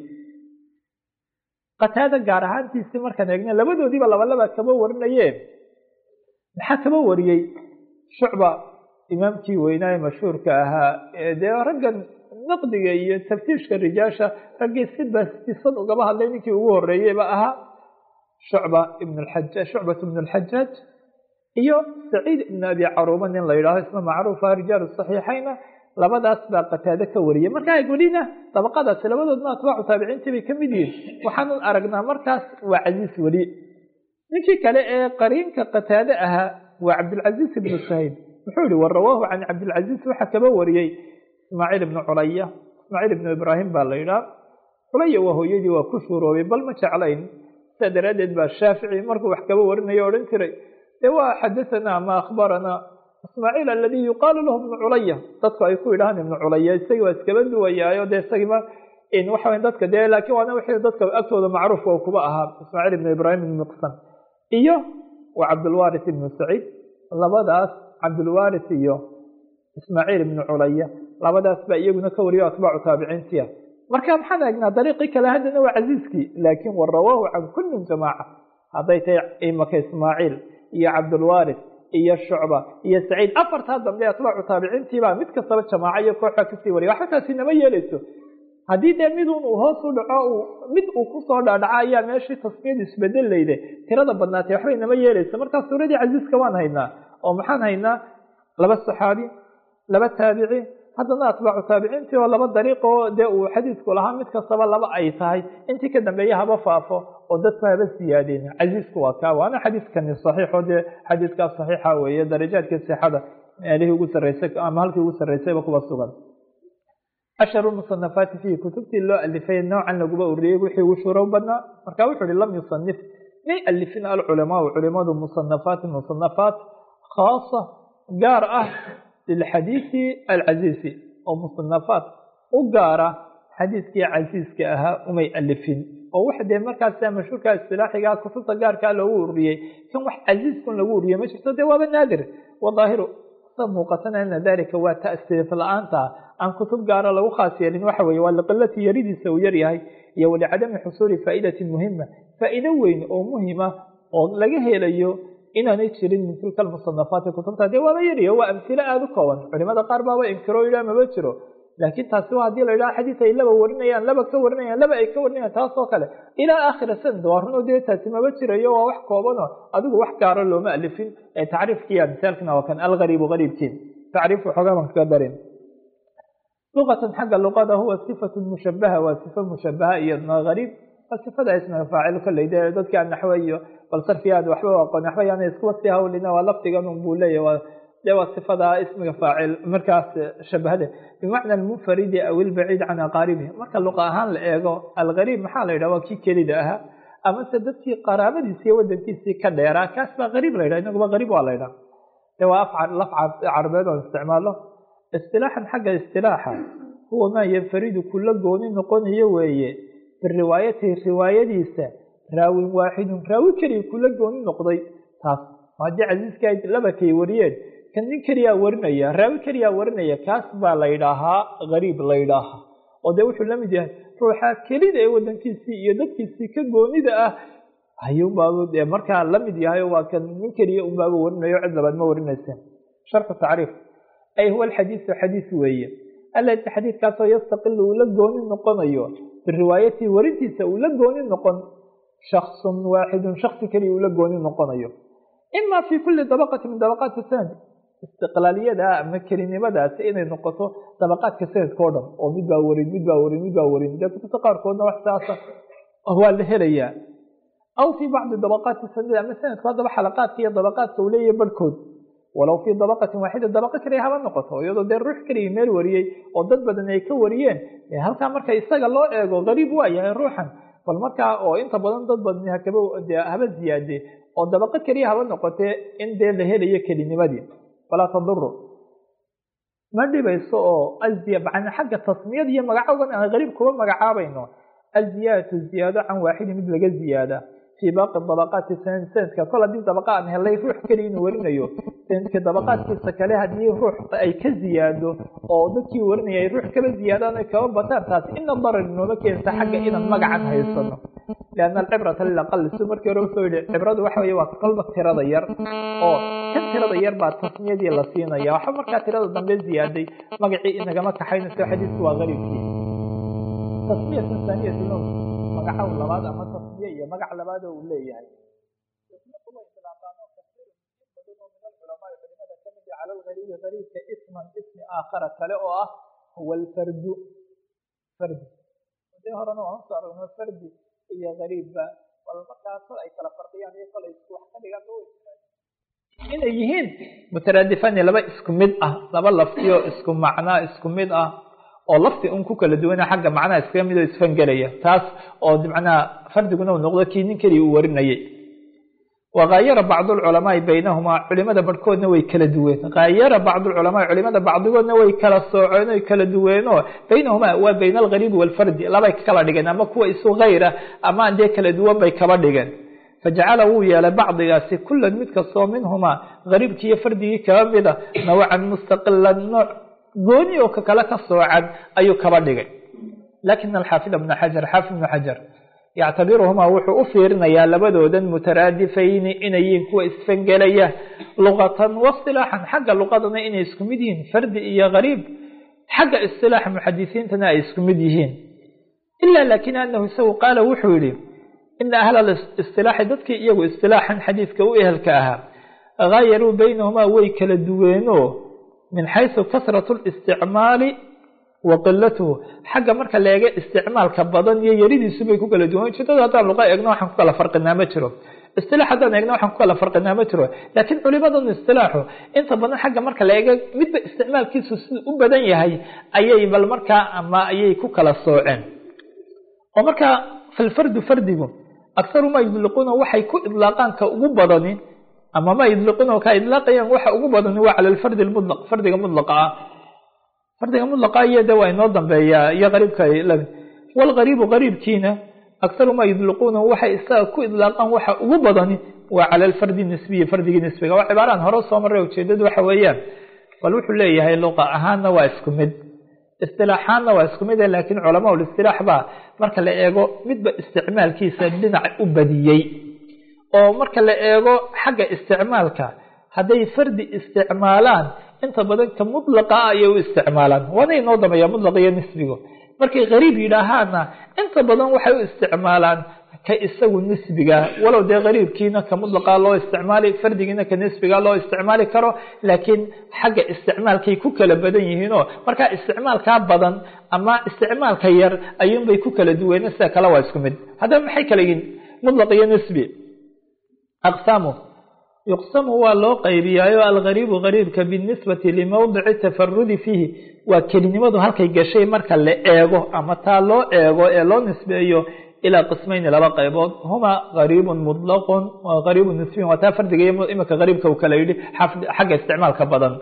qataada gaar ahaantiisii markaan eegna labadoodiiba labalaba kaba warinaye maxaa kaba wariyey shucba imaamkii weynaaye mashhuurka ahaa dee raggan naqdiga iyo taftiishka rijaasha raggii siba sisan ugaba hadlay ninkii ugu horeeyeyba ahaa shucba ibn xajaaj shucbat ibn alxajaaj iyo saciid ibn abi caruuba nin la yidhaaho isna macruufa rijaalu saxiixayna labadaas baa qataado ka wariyay markaa welina dabaqadaasi labadoodna atbaacu taabiciintii bay ka mid yihiin waxaanan aragnaa markaas waa casiis weli ninkii kale ee qariinka qataade ahaa waa cabdilcaziiz ibnu sahayb muxuu yihi wa rawaahu can cabdilcaziiz waxaa kaba wariyey ismaaciil ibnu culaya ismaaciil ibnu ibraahim baa la yidhaha culaya waa hooyadii waa ku shuuroobay bal ma jeclayn sidaa daraaddeed baa shaafici markuu wax kaba warinayo odhan jiray dee waa xadahanaa ama akhbaranaa ismaaciil aladii yuqaalu lahu ibnu culaya dadku ay ku yidhahaan ibnu culaya isagii waa iskaba duwayaayo dee isagiiba waxa dadka dee laakiin waana wixii dadka agtooda macruufka kuba ahaa ismaaciil ibnu ibraahim ibnu miqsam iyo waa cabdulwaris ibnu saciid labadaas cabdulwaris iyo ismaaciil ibnu culaya labadaas baa iyaguna ka wariyo atbaacu taabiciintiya marka maxaan eegnaa dariiqii kale haddana waa casiiskii laakiin wa rawaahu can kullin jamaaca hadday tahay imaka ismaaciil iyo cabdulwaris iyo shucba iyo saciid afartaa dambe atbaacu taabiciintiibaa mid kastaba jamaaca iyo kooxbaa kasii wariya waxba taasi nama yeeleyso haddii dee midun uu hoos u dhaco mid uu kusoo dhaadhaco ayaa meeshii tasmiyadu isbedelayde tirada badnaatay waxbay nama yeeleyso markaa suuradii casiiska waan haynaa oo maxaan haynaa laba saxaabi laba taabici haddana atbaacu taabiciintii oo laba dariiq oo dee uu xadiidku lahaa mid kastaba laba ay tahay intii ka dambeeya haba faafo oo dadku haba siyaadeen casiisku waa kaa waana xadiidkani saxiixo dee xadiidkaas saxiixa weeye darajaadkii sixada meelihii ugu sarreysay ama halkii ugu sarreysayba kuba sugan ashharu musanafaati fiihi kutubtii loo alifay noocan laguba uriyey wixii ugu shuuro badnaa marka wuxuu ihi lam yusanif may alifin alculamaau culimadu musanafaati musanafaat khaasa gaar ah lilxadiisi alcasiisi oo musanafaat u gaara xadiiskii casiiska ahaa umay alifin oo wax dee markaasa mashhuurka istilaaxiga kutubta gaarkaa loogu ururiyey kan wax casiiskun lagu ururiyey ma jirto dee waaba naadir wadaahiru sa muuqatana ana dalika waa ta'siif la-aanta aan kutub gaara lagu khaas yeelin waxa weeye waa liqilati yaridiisa uu yaryahay iyo walicadami xusuuli faa'idatin muhima faa'iido weyn oo muhima oo laga helayo inaanay jirin min tilka almusanafaati kutubta dee waaba yariyo waa amhilo aada u kooban culimada qaar baaba inkiro yidhaha maba jiro laakiin taasi waa hadii la yidhaha xadiis ay laba warinayaan laba ka warinayaan laba ay ka warinayaan taas oo kale ilaa aakhira sanad waa runo dee taasi maba jirayo waa wax koobanoo adigu wax gaaro looma alifin ee tacriifkiiya misaalkina waa kan algariibu gariibkiin tacriif waxoogaa baan kaga darin luqatan xagga luqada huwa sifatu mushabaha waa sifa mushabaha iyadna gariib waa sifada ismiga faacil kolley dee dadka naxwe iyo bal sarfi aad waxba aqoon waxba yaana iskuba sii hawlina waa lafdigan un buu leeyahy de waa sifada ismiga faacil markaas shabahade bimacna almunfaridi aw ilbaciid can aqaaribihi marka luqa ahaan la eego algariib maxaa la yidhaha waa kii kelida ahaa amase dadkii qaraabadiisi iyo wadankiisii ka dheeraa kaas baa gariib la yidhaha inaguba gariib waa la yidhaha de waa af laf carabeed oo isticmaalo istilaaxan xagga istilaaxa huwa maa yanfaridu kula gooni noqonayo weeye biriwaayatihi riwaayadiisa raawin waaxidun raawi keliya kula gooni noqday taas haddii casiiska laba kay wariyeen kan nin keliyaa warinaya raawi keliyaa warinaya kaas baa la ydhaahaa gariib la ydhaahaa oo dee wuxuu la mid yahay ruuxa kelida ee wadankiisii iyo dadkiisii ka goonida ah ayuunbaaba dee markaa la mid yahay waa kan nin keliya unbaaba warinayo cid labaad ma warinaysa sharxu tacriif ay huwa alxadiisu xadiis weeye alati xadiidkaasoo yastaqilu uu la gooni noqonayo biriwaayatihi warintiisa uu la gooni noqon shaksun waaxidun shaksi keliya uu la gooni noqonayo ima fi kuli dabaqati min dabaqaati sanad istiqlaaliyada ama kelinimadaasi inay noqoto dabaqaadka sanadka o dhan oo mid baa warin mid baa warin mid baa warin dee kutubta qaarkoodna wax saasa waa la helayaa aw fii bacdi dabaqaati sanad ama sanadku haddaba xalaqaadka iyo dabaqaadka uu leeyahay barhkood walow fii dabaqatin waaxida dabaqo keliya haba noqoto iyadoo dee ruux keliya meel wariyey oo dad badan ay ka wariyeen halkaa marka isaga loo eego gariib waa yahay ruuxan bal markaa oo inta badan dad badni hakaba haba ziyaade oo dabaqo keliya haba noqotee in dee la helayo kelinimadii falaa taduru ma dhibayso oo aziya xagga tasmiyada iyo magacoodan aan gariib kuba magacaabayno aziyaadatu ziyaado can waaxidin mid laga ziyaada fii baaqi dabaqaati sanad sanadka kol haddii dabaqa aan helay ruux keliya inuu warinayo sanadka dabaqaadkiisa kale haddii ruux ay ka ziyaado oo dadkii warinaya ay ruux kaba ziyaadaan ay kaba bataan taasi ina darar inooma keensa xagga inaan magacan haysano lianna alcibrata lilaqal si markii hore usoo yidhi cibradu waxa weye waa kolba tirada yar oo kan tirada yar baa tasmiyadii la siinaya waxba markaa tirada dambe ziyaaday magacii inagama kaxaynayso xadiisku waa gariibkii tasmiyatu thaaniyatu magacaw labaad ama tasmiye iyo magac labaad oo uu leeyahay cala lgariibi gariibka isman ismi aakhara kale oo ah huwa alfardu fardi dee horena waan usoo aragno fardi iyo gariibba bal markaa kol ay kala fardiyaan iyo kol ay isku wax ka dhigaan inay yihiin mutaraadifani laba isku mid ah laba laftiyo isku macnaa isku mid ah oo lafti un ku kala duwana xagga macnaha iskaga mid oo isfangelaya taas oo macnaha fardiguna uu noqdo kii nin keliya uu warinayay wakaayara bacdu lculamaai baynahumaa culimada barhkoodna way kala duween kaayara bacdu lculamaai culimada bacdigoodna way kala sooceen oy kala duweeno baynahumaa waa bayna algariibi waalfardi labay kala dhigeen ama kuwa isu hayra ama aan dee kala duwan bay kaba dhigeen fajacala wuu yeelay bacdigaasi kulan mid kastoo minhumaa gariibkii iyo fardigii kaba mida nawcan mustaqilan nooc gooni oo ka kale ka soocan ayuu kaba dhigay lakin alxaafid ibna xajar xaafid ibnu xajar yactabiruhumaa wuxuu u fiirinayaa labadoodan mutaraadifayni inay yihiin kuwa isfangelaya luqatan wasilaaxan xagga luqadana inay isku mid yihiin fardi iyo gariib xagga isilaaxa muxadisiintana ay isku mid yihiin ila lakin anahu isagu qaala wuxuu yihi ina ahla istilaaxi dadkii iyagu istilaaxan xadiidka u ehelka ahaa haayaruu baynahumaa way kala duweeno min xayثu kasraة الاsticmaali wa qilatuhu xagga marka la eega isticmaalka badan iyo yaridiisu bay ku kala duwan ujeedada haddaan luqa eegno waxaan ku kala farqinaa ma jiro isilaax haddaan eegno waxaan ku kala farqinaa ma jiro laakiin culimadan istilaaxu inta badan xagga marka la eega midba isticmaalkiisu sida u badan yahay ayay bal markaa ama ayay ku kala sooceen oo markaa falfardu fardigu akharu ma yudliquuna waxay ku idlaaqaan ka ugu badani ama ma yudliquuna ka idlaaqayaan waxa ugu badani waa cala alfardi lmudlaq fardiga mudlaqa ah fardiga mudlaqa iyo de waa inoo dambeeyaa iyo qariibka walgariibu gariibkiina akharu ma yudliquuna waxay isaga ku idlaaqaan waxa ugu badani waa cala alfardi nisbiyi fardigii nisbiga waa cibaaraan hore soo maray ujeedadu waxa weeyaan bal wuxuu leeyahay luqa ahaanna waa isku mid istilaaxaanna waa isku mid laakiin culamaa listilaax baa marka la eego midba isticmaalkiisa dhinac u badiyey oo marka la eego xagga isticmaalka hadday fardi isticmaalaan inta badan ka mudlaqa ah ayay u isticmaalaan waana inoo dambeeya mudlaq iyo nisbigu markay qariib yidhaahaana inta badan waxay u isticmaalaan ka isagu nisbiga walow dee qariibkiina ka mudlaqa loo isticmaali fardigiina ka nisbiga loo isticmaali karo laakiin xagga isticmaalkay ku kala badan yihiinoo markaa isticmaalkaa badan ama isticmaalka yar ayuunbay ku kala duween sida kale waa isku mid haddaba maxay kala yihin mudlaq iyo nisbi aqsaamu yuqsamu waa loo qaybiyaayo algariibu gariibka binisbati limowdici tafarudi fiihi waa kelinimadu halkay gashay marka la eego ama taa loo eego ee loo nisbeeyo ilaa qismayni laba qaybood huma gariibun mudlaqun gariibun nisbiyun waa taa fardiga imika gariibka uu kala yidhi xagga isticmaalka badan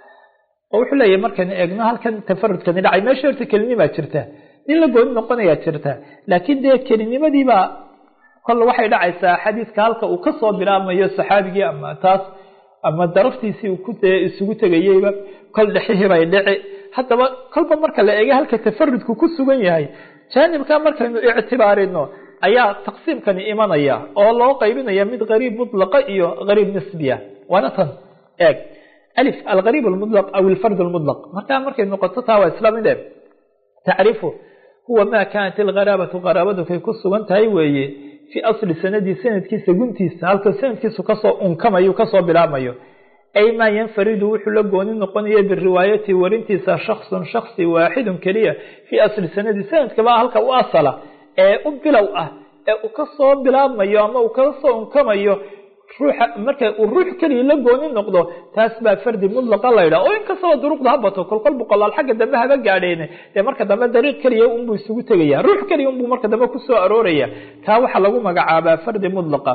oo wuxuu leeyahy markaynu eegno halkan tafarudkani dhacay meesha horta kelinimaa jirta nin la gooni noqonayaa jirta laakiin dee kelinimadiibaa kol waxay dhacaysaa xadiiska halka uu kasoo bilaabmayo saxaabigii ama taas ama daraftiisii uu ku isugu tegayeyba kol dhexihii bay dhici haddaba kolba marka la eega halka tafarudku ku sugan yahay jaanibka markaynu ictibaarino ayaa taqsiimkani imanaya oo loo qaybinaya mid gariib mudlaqa iyo gariib nisbiya waana tan eeg alif algariib almudlaq aw alfard almudlaq markaa markay noqoto taa waa isla mid e tacrifu huwa ma kaanat algaraabatu qaraabadu kay ku sugan tahay weeye fii asli sanadii sanadkiisa guntiisa halka sanadkiisu kasoo unkamayo kasoo bilaabmayo ay maa yanfaridu wuxuu la gooni noqonaya biriwaayati warintiisa shaksun shaksi waaxidun keliya fii asli sanadi sanadkaba halka u asala ee u bilow ah ee uu kasoo bilaabmayo ama uu kasoo unkamayo ruuxa marka uu ruux keliya la gooni noqdo taas baa fardi mudlaqa laydhaha oo inkastaba duruqda ha bato kolkol boqolaal xagga dambe haba gaadheene dee marka dambe dariiq keliya unbuu isugu tegaya ruux keliya unbuu marka dambe kusoo arooraya taa waxaa lagu magacaabaa fardi mudlaqa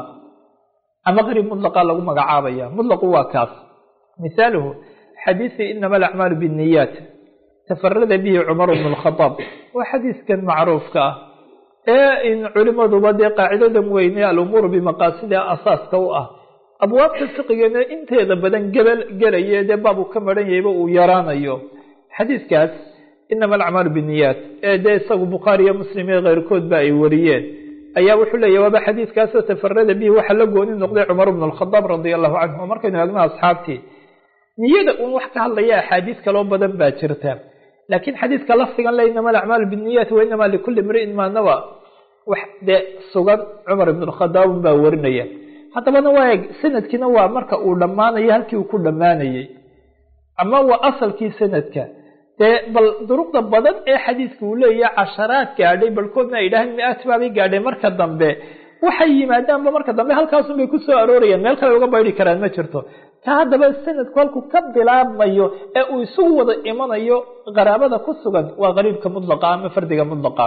ama qariib mudlaqa lagu magacaabaya mudlaqu waa kaas misaaluhu xadiisi inama alacmaalu binniyaat tafarada bihi cumar bnu lkhadaab waa xadiiskan macruufka ah ee in culimaduba dee qaacidadan weyne alumuuru bimaqaasida asaaska u ah abwaabta fiqigeena inteeda badan gebel gelaye dee baabu ka maran yahayba uu yaraanayo xadiiskaas inama alacmaalu binniyaat ee dee isagu bukhaari iyo muslim iyo keyrkoodba ay wariyeen ayaa wuxuu leeyahy waaba xadiiskaasoo tafarada bihi waxaa la gooni noqday cumar bnu lkhadaab radia allahu canhu oo markaynu eegno asxaabtii niyada uun wax ka hadlaya axaadiis kaloo badan baa jirta laakiin xadiiska lafdigan le inama alacmaalu binniyaati wa inama likuli mriin maa nawa wax dee sugan cumar ibn khadaab baa warinaya haddabana waa eeg sanadkiina waa marka uu dhammaanayo halkii uu ku dhammaanayey ama waa asalkii sanadka dee bal duruqda badan ee xadiiska uu leeyahay casharaad gaadhay balkoodna ay idhaaheen mi-aad baabay gaadhay marka dambe waxay yimaadaanba marka dambe halkaasun bay kusoo aroorayaan meel kale uga baydi karaan ma jirto ka haddaba sanadku halku ka bilaabmayo ee uu isugu wada imanayo qaraabada ku sugan waa qariibka mudlaqa ama fardiga mudlaqa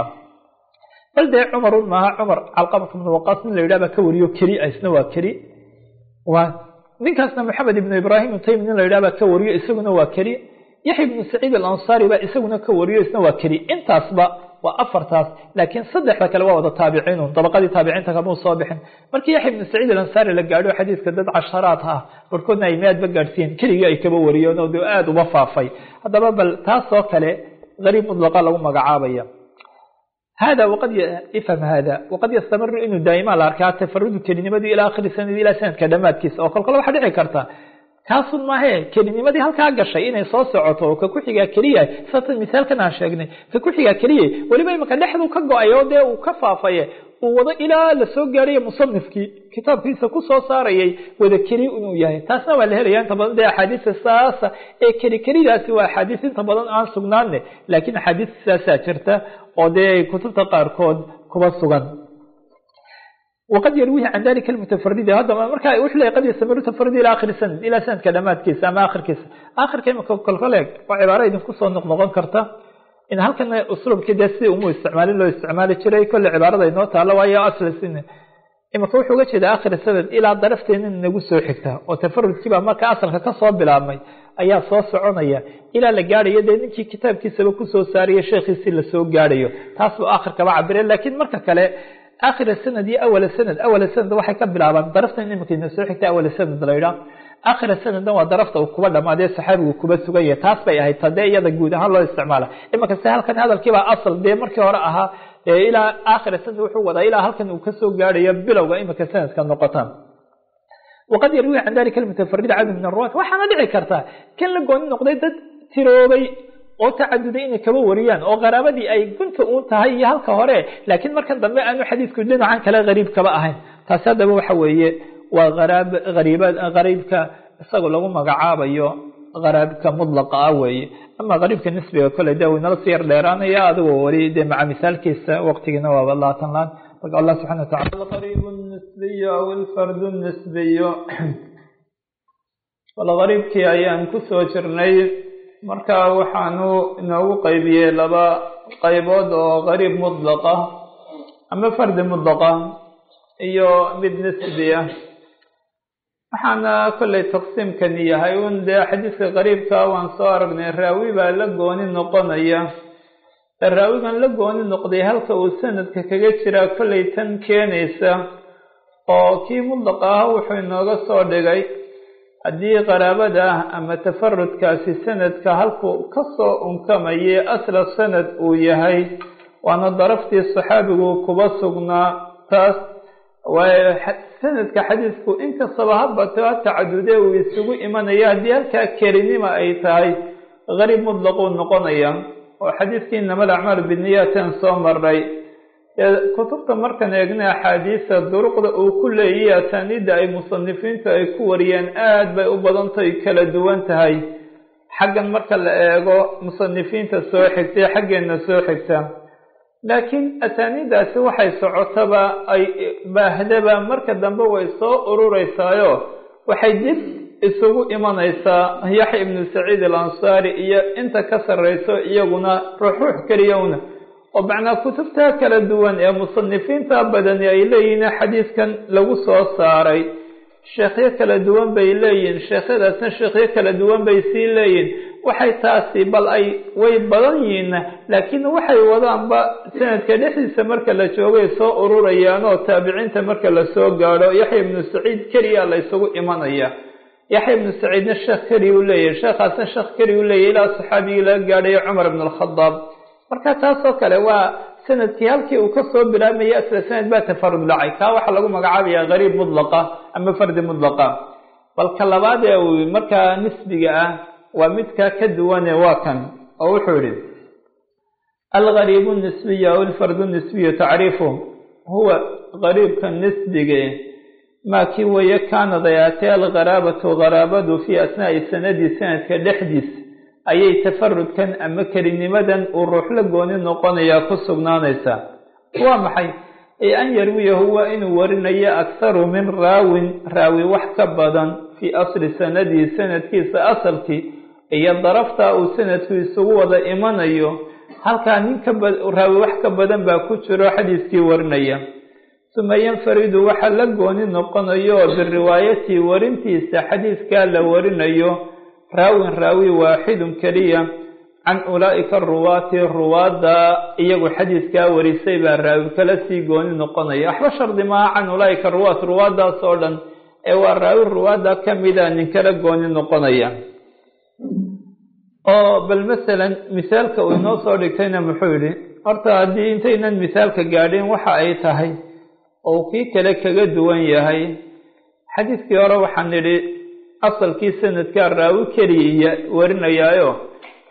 bal dee cumarun maaha cumar calqamata bnu waqaas nin la yidhah baa ka wariyo keli isna waa keli waa ninkaasna maxamed ibnu ibraahim taymi nin la yidhah baa ka wariyo isaguna waa keli yaxya ibnu saciid alansaari baa isaguna ka wariyo isna waa keli intaasba waa afartaas laakiin saddexda kale waa wada taabiciinun dabaqadii taabiciinta kamau soo bixin markii yaxya ibnu saciid alansaari la gaadho xadiiska dad casharaad ah barkoodna ay miaadba gaadhsiiyeen keligii ay kaba wariyeen oo de aada uba faafay haddaba bal taasoo kale gariib mudlaqa lagu magacaabaya hada waqad ifham hada waqad yastamiru inuu daaimaa la arkaa tafarudu kelinimadii ilaa akhiri sanadi ilaa sanadka dhamaadkiisa oo kolkole waxaa dhici karta kaasun maahe kelinimadii halkaa gashay inay soo socoto oo ka ku-xigaa keliya satan misaalkan aan sheegnay ka ku-xigaa keliya weliba imika dhexduu ka go-ay oo dee uu ka faafaye uu wado ilaa lasoo gaaraya musanifkii kitaabkiisa kusoo saarayay wada keli inuu yahay taasna waa la helaya inta badan dee axaadiista saasa ee keli kelidaasi waa axaadiis inta badan aan sugnaane laakiin axaadiis saasaa jirta oo dee kutubta qaarkood kuba sugan waqad yarwihi can dalika almutafaridi haddaba marka wuxuu leeyahy qad yastamiru tafaridi ila akhiri sanad ilaa sanadka dhamaadkiisa ama akhirkiisa akhirka imika kolkoleeg waa cibaaro idinku soo noqnoqon karta in halkana usluubkii dee sidii umu isticmaalin loo isticmaali jiray kolle cibaarada inoo taalo waayo aslisin imika wuxuu uga jeeda akhir sanad ilaa darafteena nagu soo xigta oo tafarudkiibaa marka asalka kasoo bilaabmay ayaa soo soconaya ilaa la gaadhayo dee ninkii kitaabkiisaba kusoo saariya sheekhiisii lasoo gaadhayo taas buu akhirkaba cabire laakiin marka kale akhir sanad iyo awal sanad awal sanad waxay ka bilaabaan daraftan imika ina soo xigta awal sanad laydhaa akhir sanadna waa darafta uu kuba dhamaadee saxaabigu kuba sugan yahay taas bay ahayd tadee iyada guud ahaan loo isticmaala imika se halkan hadalkiibaa asal dee markii hore ahaa ilaa akhir sanad wuxuu wadaa ilaa halkan uu kasoo gaadhayo bilowga imika sanadka noqotaan waqad yarwihi can dalika almutafarid cadad min aruwaat waxaana dhici kartaa kan la gooni noqday dad tiroobay oo tacaduday inay kaba wariyaan oo qaraabadii ay gunta uun tahay iyo halka hore laakiin markan dambe aanu xadiidku dhinacan kale hariib kaba ahayn taasi haddaba waxa weeye waa araab ariiba qariibka isagoo lagu magacaabayo qaraabka mudlaqa ah weeye ama qariibka nisbiga kole de inala sii yar dheeraanaya adigoo weli de maca misaalkiisa waqtigiina waaba laatan laan marka allah subxana watacala alqariib nisbiy aw alfard nisbiy walqariibkii ayaan kusoo jirnay marka waxaanu inoogu qaybiyey laba qaybood oo qariib mudlaqa ama fardi mudlaqa iyo mid nisbiya waxaana kollay taqsiimkani yahay un dee xadiidka qariibka waan soo aragnay raawi baa la gooni noqonaya raawigan la gooni noqday halka uu sanadka kaga jiraa kollay tan keenaysa oo kii mudlaqa ah wuxuu inooga soo dhigay haddii qaraabada ah ama tafarudkaasi sanadka halkuu kasoo unkamayay asla sanad uu yahay waana daraftii saxaabigu kuba sugnaa taas waayo sanadka xadiisku inkastaba habato ha tacadude uu isugu imanaya haddii halkaa kelinima ay tahay qariib mudlaquu noqonaya oo xadiiskii inama alacmaal biniyaatan soo maray kutubta markaan eegna axaadiisa duruqda uu ku leeyahy asaaniidda ay musanifiintu ay ku wariyeen aad bay u badantay kala duwan tahay xaggan marka la eego musanifiinta soo xigtay xaggeena soo xigta laakiin asaaniiddaasi waxay socotaba ay baahdaba marka dambe way soo urureysaayo waxay dib isugu imanaysaa yaxya ibnu saciid alansaari iyo inta ka sarreyso iyaguna ruuxruux keliyowna oo macnaa kutubta kala duwan ee musanifiinta badani ay leeyihiin xadiiskan lagu soo saaray sheekhyo kala duwan bay leeyihin sheekhyadaasna sheekhyo kala duwan bay sii leeyihin waxay taasi bal ay way badan yihiin laakiin waxay wadaanba sanadka dhexdiisa marka la joogay soo ururayaan oo taabiciinta marka lasoo gaadho yaxya ibnu saciid keliya la ysugu imanaya yaxya ibnu saciidna sheekh keliya u leeyahay sheekhaasna sheekh keliya u leeyahy ilaa saxaabigii laga gaadhayo cumar ibn alkhadaab marka taasoo kale waa sanadkii halkii uu kasoo bilaabmaya asla sanad baa tafarud dhacay kaa waxaa lagu magacaabaya qariib mudlaqa ama fardi mudlaqa balka labaad ee uu markaa nisbiga ah waa midkaa ka duwane waa kan oo wuxuu yihi algariib nisbiy aw alfardu nisbiyu tacriifu huwa qariibka nisbige maa kii weeye kaanad ay aatee algaraabatu garaabadu fii asnaai sanadi sanadka dhexdiis ayay tafarudkan ama kelinimadan uu ruux la gooni noqonayaa ku sugnaanaysaa waa maxay ee an yarwiyahu waa inuu warinayo akharu min raawin raawi wax ka badan fii asli sanadihi sanadkiisa asalkii iyo darafta uu sanadku isugu wada imanayo halkaa nin karaawi wax ka badan baa ku jiro xadiiskii warinaya suma yanfaridu waxa la gooni noqonayo biriwaayati warintiisa xadiiskaa la warinayo raawin raawi waaxidun keliya can ulaa'ika aruwaati ruwaadda iyagu xadiiskaa warisay baa raawi kala sii gooni noqonaya waxba shardi maaha can ulaa'ika ruwaat ruwaaddaas oo dhan ee waa raawi ruwaadda ka mida nin kala gooni noqonaya oo bal masalan misaalka uu inoo soo dhigtayna muxuu yidhi horta haddii intaynan misaalka gaadhin waxa ay tahay oo kii kale kaga duwan yahay xadiiskii hore waxaan nidhi asalkii sanadkaa raawi keliya warinayaayo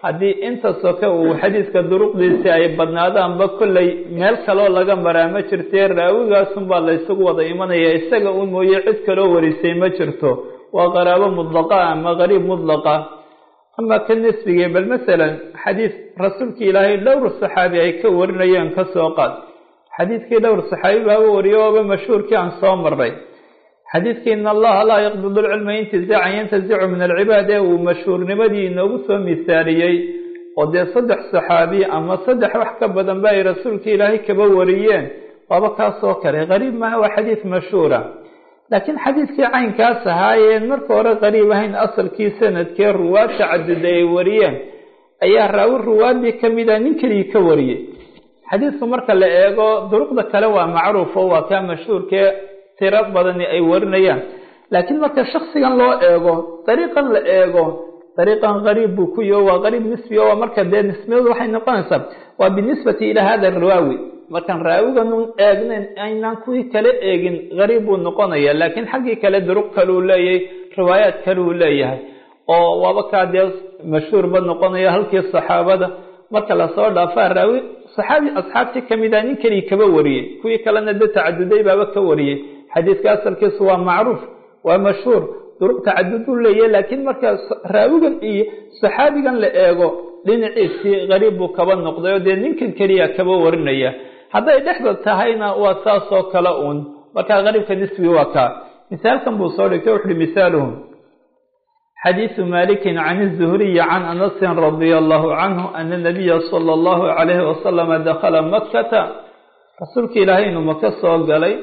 haddii inta soke uu xadiiska duruqdiisi ay badnaadaanba kolley meel kaloo laga maraa ma jirtee raawigaasunbaa la ysugu wada imanaya isaga un mooye cid kaloo warisay ma jirto waa qaraabo mudlaqa ama qariib mudlaqa ama ka nisbigii bal masalan xadiis rasuulkii ilaahay dhowr saxaabi ay ka warinayeen ka soo qaad xadiidkii dhowr saxaabi baaba wariyo ooba mashhuurkii aan soo marnay xadiidkii in allaha laa yaqbidu lcilma intizacan yantazicu min alcibaad ee uu mashhuurnimadii inoogu soo misaaliyey oo dee saddex saxaabi ama saddex wax ka badan ba ay rasuulka ilaahay kaba wariyeen waaba kaasoo kale qariib maaha waa xadiid mashhuura laakiin xadiidkii caynkaas ahaayeen marka hore qariib ahayn asalkii sanadkee ruwaad tacaduda ay wariyeen ayaa raawi ruwaadii kamida nin keligii ka wariyey xadiidku marka la eego duruqda kale waa macruuf oo waa kaa mashhuurkee tiro badani ay warinayaan laakiin marka shaksigan loo eego dariiqan la eego dariiqan qariib buu ku yaho waa qariib nisbi o marka dee nisbiyadu waxay noqonaysaa waa binisbati ilaa hada raawi markaan raawiganun eegnayn aynaan kuwii kale eegin qariib buu noqonaya laakiin xaggii kale duruq kaleu leeyahay riwaayaad kaleu leeyahay oo waaba kaa dee mashhuurba noqonaya halkii saxaabada marka lasoo dhaafaa raawi saxaabi asxaabtii kamid a nin keligii kaba wariyey kuwii kalena de tacaduday baaba ka wariyey xadiidka asalkiisu waa macruuf waa mashhuur duruq tacaduduu leeyahy laakiin marka raawigan iyo saxaabigan la eego dhinaciisii qariib buu kaba noqday oo dee ninkan keliya kaba warinaya hadday dhexda tahayna waa saasoo kale uun markaa qariibka nisbigi waa kaa misaalkan buu soo dhigtay wuxuuhi misaaluhu xadiisu malikin can الzuhriyi can anasin radia allahu canhu ana nabiya sala allahu calayhi wasalama dakhala makata rasuulka ilaahay inuu maka soo galay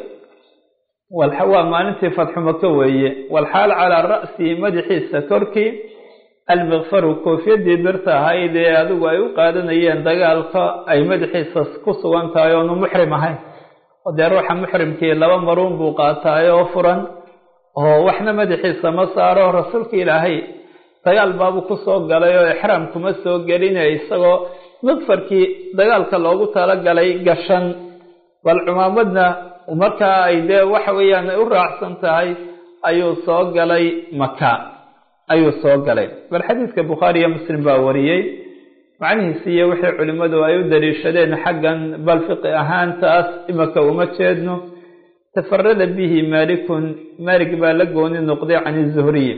waa maalintii fatxu maka weeye walxaal calaa ra'sihi madaxiisa korkii almikfaru koofiyadii birta ahayd ee adigu ay u qaadanayeen dagaalka ay madaxiisa ku sugan tahay oonu muxrim ahayn oo dee ruuxa muxrimkii laba maruun buu qaataay oo furan oo waxna madaxiisa ma saaro rasuulka ilaahay dagaal baabuu kusoo galay oo ixraam kuma soo geline isagoo mikfarkii dagaalka loogu talagalay gashan bal cumaamadna markaa ay dee waxa weeyaan ay u raacsan tahay ayuu soo galay maka ayuu soo galay bal xadiidka bukhaari iyo muslim baa wariyey macnihiisi iyo wixii culimmadu ay u daliishadeen xaggan bal fiqi ahaantaas imaka uma jeedno tafarada bihi maalikun maalik baa la gooni noqday can izuhriyi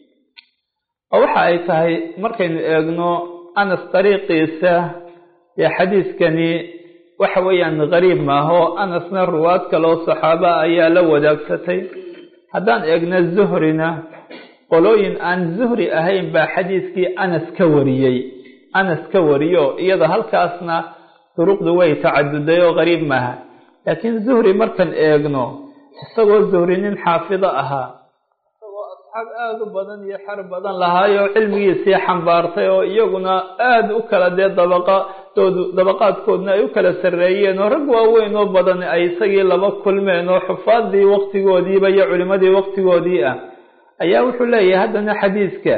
oo waxa ay tahay markaynu eegno anas dariiqiisa dee xadiidkani waxa weeyaan qariib maaha oo anasna ruwaad kaloo saxaaba ayaa la wadaagsatay haddaan eegno zuhrina qolooyin aan zuhri ahayn baa xadiidkii anas ka wariyey anas ka wariyo iyada halkaasna duruqdu way tacaduday oo qariib maaha laakiin zuhri markaan eegno isagoo zuhri nin xaafido ahaa isagoo asxaab aada u badan iyo xer badan lahaayoo cilmigiisii xambaartay oo iyaguna aada u kala dee dabaqadoodu dabaqaadkoodna ay u kala sarreeyeen oo rag waaweyn oo badan ay isagii laba kulmeen oo xufaadii waqtigoodiiba iyo culimadii waqtigoodii ah ayaa wuxuu leeyahay haddana xadiidka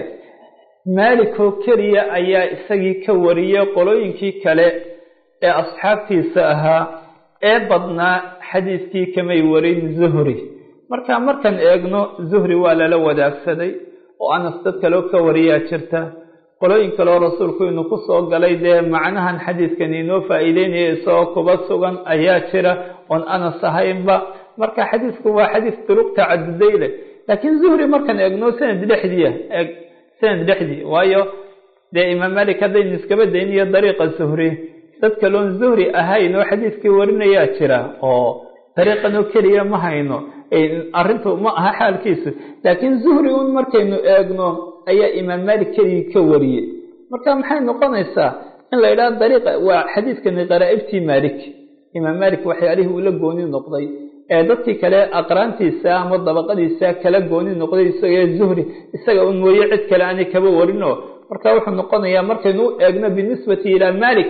maalik oo keliya ayaa isagii ka wariyey qolooyinkii kale ee asxaabtiisa ahaa ee badnaa xadiidkii kamay warin zuhri marka markaan eegno zuhri waa lala wadaagsaday oo anas dad kaleo ka wariyaa jirta qolooyin kaleo rasuulku inuu ku soo galay dee macnahan xadiidkan inoo faa'iideynaya isagoo kuba sugan ayaa jira oon anas ahaynba marka xadiidku waa xadiis duruq tacaduday leh laakiin zuhri markaan eegno sanad dhexdiia eeg sanad dhexdii waayo dee imaam malik haddaynu iskaba dayniyo dariiqa zuhri dad kaloon zuhri ahayn oo xadiidkii warinayaa jira oo dariiqan oo keliya ma hayno arrintu ma aha xaalkiisu laakiin zuhri un markaynu eegno ayaa imaam malik keligii ka wariyey marka maxay noqonaysaa in la yidhaha dariiqa waa xadiidkani qaraa'ibtii malik imaam malik waxyaalihii uu la gooni noqday ee dadkii kale aqraantiisa ama dabaqadiisa kala gooni noqday isagee zuhri isaga un mooye cid kale aanay kaba warino marka wuxuu noqonayaa markaynu u eegno binisbati ilaa malik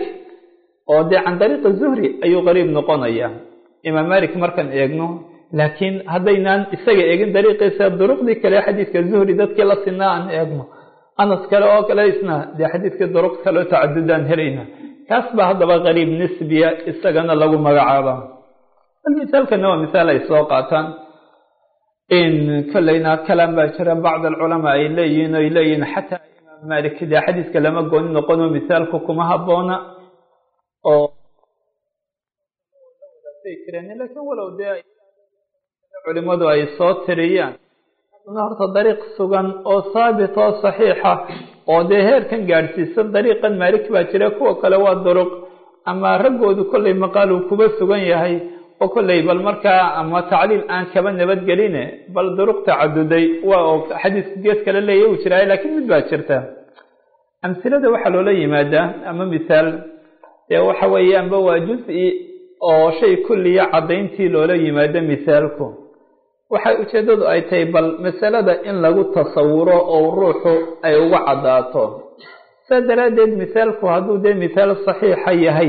oo dee can dariiqi zuhri ayuu qariib noqonaya imaam malik markaan eegno laakiin haddaynaan isaga eegin dariiqiisa duruqdii kale xadiidka zuhri dadkii la sinaa aan eegno anas kale oo kale isna dee xadiidkii duruq kaleo tacadudaan helayna kaas baa haddaba qariib nisbiya isagana lagu magacaaba misaalkana waa misaal ay soo qaataan in kolleyna kalaan baa jira bacd alculamaa ay leeyihiin oy leeyihiin xataa imaam malik dee xadiiska lama gooni noqono misaalku kuma haboona oo jireen lakiin walow dee culimadu ay soo tiriyaan horta dariiq sugan oo saabit oo saxiixa oo dee heerkan gaadhsiisan dariiqan maalik baa jira kuwa kale waa duruq ama raggoodu kollay maqaal uu kuba sugan yahay oo kollay bal markaa ama tacliil aan kaba nabadgeline bal duruq tacaduday waa oo xadiisku gees kale leeya uu jiraayo laakiin mid baa jirta amsilada waxaa loola yimaadaa ama misaal dee waxa weeye amba waa juz-i oo shay kulliya caddayntii loola yimaado misaalku waxay ujeeddadu ay tahay bal masalada in lagu tasawuro oo ruuxu ay uga caddaato saa daraaddeed misaalku hadduu dee misaal saxiixa yahay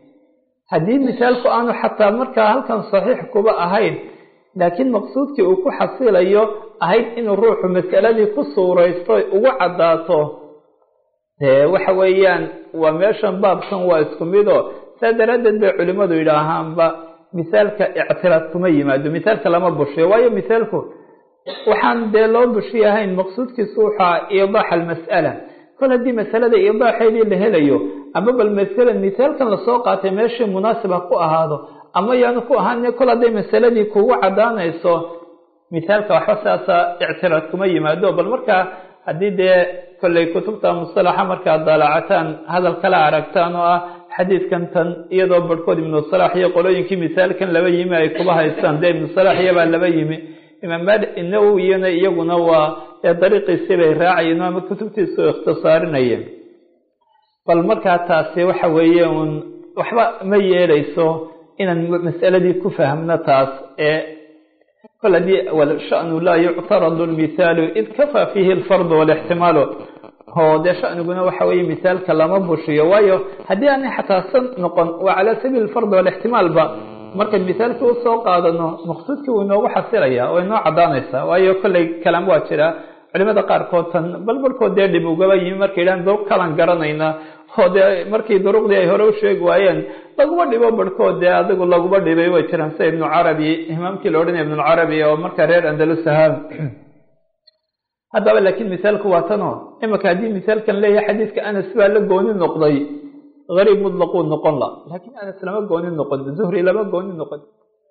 haddii misaalku aanu xataa markaa halkan saxiix kuba ahayn laakiin maqsuudkii uu ku xasilayo ahayd inuu ruuxu masaladii ku suuraysto ugu caddaato dee waxa weeyaan waa meeshan baabkan waa isku mido saa daraaddeed bay culimmadu yidhaahaanba misaalka ictiraad kuma yimaado misaalka lama bushiyo waayo misaalku waxaan dee loo bushiyahayn maqsuudkiisu waxaa iidaax almas'ala kol haddii masalada iidaaxeedii la helayo ama bal masala misaalkan lasoo qaatay meeshii munaasib ha ku ahaado ama yaanu ku ahaan kol hadday masaladii kugu caddaanayso misaalka waxba saasa ictiraad kuma yimaado bal markaa haddii dee kollay kutubta mustalaxa markaad daalacataan hadal kala aragtaan oo ah xadiidkan tan iyadoo barhkood ibnu salaax iyo qolooyinkii misaalkan laba yimi ay kuba haystaan dee ibnu salaax iyabaa laba yimi imaam malik nawowiyana iyaguna waa ee dariiqiisii bay raacayeen ama kutubtiisu ikhtisaarinayeen bal markaa taasi waxa weeye uun waxba ma yeelayso inaan mas'aladii ku fahmno taas ee kol haddii shanu laa yuctaradu lmithaalu id kafaa fiihi alfardu walixtimaalu oo dee shaniguna waxa weeye misaalka lama bushiyo waayo haddii aanay xataa san noqon waa calaa sabiili alfard walixtimaalba markayn misaalkii usoo qaadano maqsuudkii wuu inoogu xasilaya oo inoo caddaanaysaa waayo kollay kalaam waa jira culimada qaarkood tan bal barhkood dee dhib ugaba yimi markay yidhahan duruq kalan garanayna oo dee markii duruqdii ay hore u sheegi waayeen laguma dhibo barhkood dee adigu laguma dhibay way jiraan sida ibnu carabi imaamkii la odhanaya ibnulcarabi oo markaa reer andalus ahaa haddaba laakiin misaalku waa tanoo imika haddii misaalkan leeyahay xadiidka anas baa la gooni noqday gariib mutlaquu noqon la laakiin anas lama gooni noqon zuhri lama gooni noqon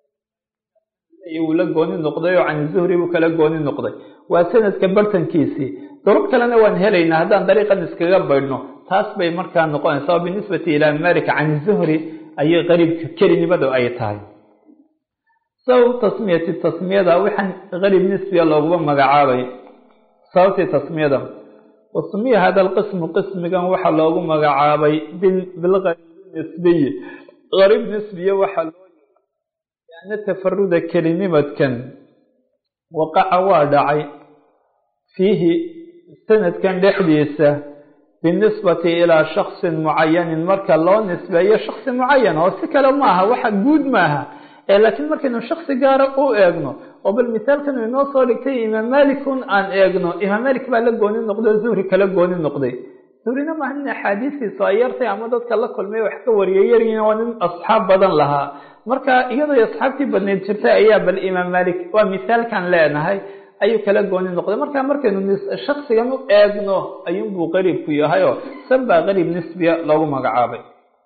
wuu la gooni noqday oo can zuhri buu kala gooni noqday waa sanadka bartankiisii duruq kalena waan helaynaa haddaan dariiqan iskaga baydhno taas bay markaa noqonaysaa oo binisbati ilaa malik can zuhri ayay qariibka kelinimadu ay tahay sabab tasmiyati tasmiyada waxaan qariib nisbiga looguma magacaabay sababtii tasmiyada wasmiya hada alqismu qismigan waxaa loogu magacaabay bilgariib nisbiyi gariib nisbiye waxaa loo lianna tafaruda kelinimadkan waqaca waa dhacay fiihi sanadkan dhexdiisa binisbati ilaa shaksin mucayanin marka loo nisbeeyo shaksi mucayan oo si kale maaha waxa guud maaha ee laakiin markaynu shaksi gaara u eegno oo bal misaalkan inoo soo dhigtay imaam malikun aan eegno imaam malik baa la gooni noqday o zuhri kala gooni noqday zuhrina maaha nin axaadiistiisu ay yartay ama dadka la kulmay wax ka wariyay yaryiin waa nin asxaab badan lahaa marka iyadoo asxaabtii badneyd jirtay ayaa bal imaam malik waa misaalkan leenahay ayuu kala gooni noqday marka markaynu shaksigan u eegno ayuunbuu qariibku yahayoo san baa qariib nisbiya loogu magacaabay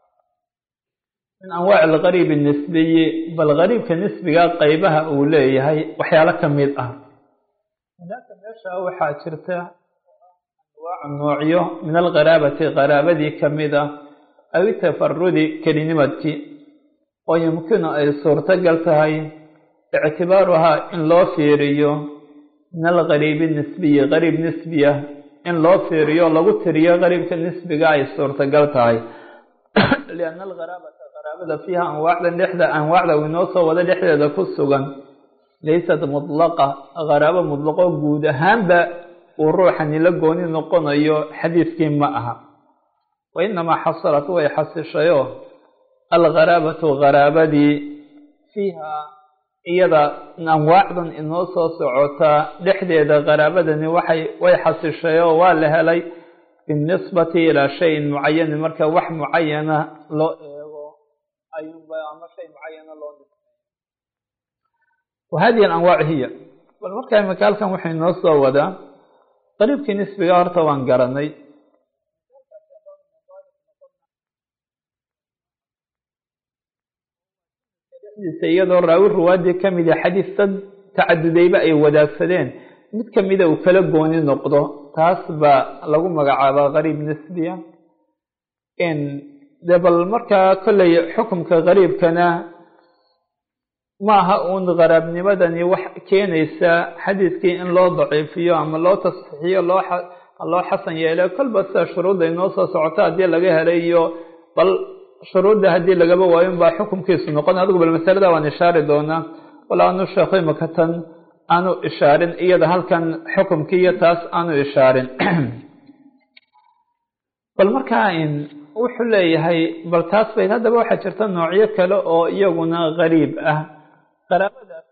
min anwaaci algariib nisbiyi bal gariibka nisbiga qeybaha uu leeyahay waxyaalo ka mid ah hadaaka meesha waxaa jirta anwaac noocyo min alqaraabati qaraabadii kamid ah aw tafarudi kelinimadkii oo yumkinu ay suurtagal tahay ictibaaruhaa in loo fiiriyo min algariibi nisbiyi gariib nisbiya in loo fiiriyo lagu tiriyo gariibka nisbiga ay suurtagal tahay lianna algaraabata qaraabada fiiha anwaacdan dhexda anwaacda uu inoo soo wada dhexdeeda ku sugan laysat mutlaqa qaraabo mutlaqo guud ahaanba uu ruuxani la gooni noqonayo xadiidkii ma aha wa inamaa xasalat way xasishayoo algaraabatu qaraabadii fiiha iyada anwaacdan inoo soo socotaa dhexdeeda qaraabadani waxay way xasishayoo waa la helay binisbati ilaa shayin mucayanin marka wax mucayana loo eego ayuunba ama shay mucayana loo nisbeeyo wa hadihi alanwaac hiya bal marka imika halkan wuxuu inoo soo wadaa qariibkii nisbiga horta waan garanay iyadoo raawi ruwaadii kamida xadiis dad tacadudayba ay wadaagsadeen mid kamida uu kala gooni noqdo taas baa lagu magacaabaa qariib nisbiya de bal markaa kolley xukumka qariibkana ma aha uun qaraabnimadani wax keenaysa xadiidkii in loo daciifiyo ama loo tasxiixiyo loo loo xasan yeelo kolba sida shuruudda inoo soo socoto haddii laga helay iyo bal shuruudda haddii lagaba waayo un baa xukumkiisu noqon adigu bal masalada waan ishaari doonaa wala anu sheekho imaka tan aanu ishaarin iyada halkan xukumkii iyo taas aanu ishaarin bal markaa wuxuu leeyahay bal taas bay haddaba waxaa jirta noocyo kale oo iyaguna qariib ah qaraabadaas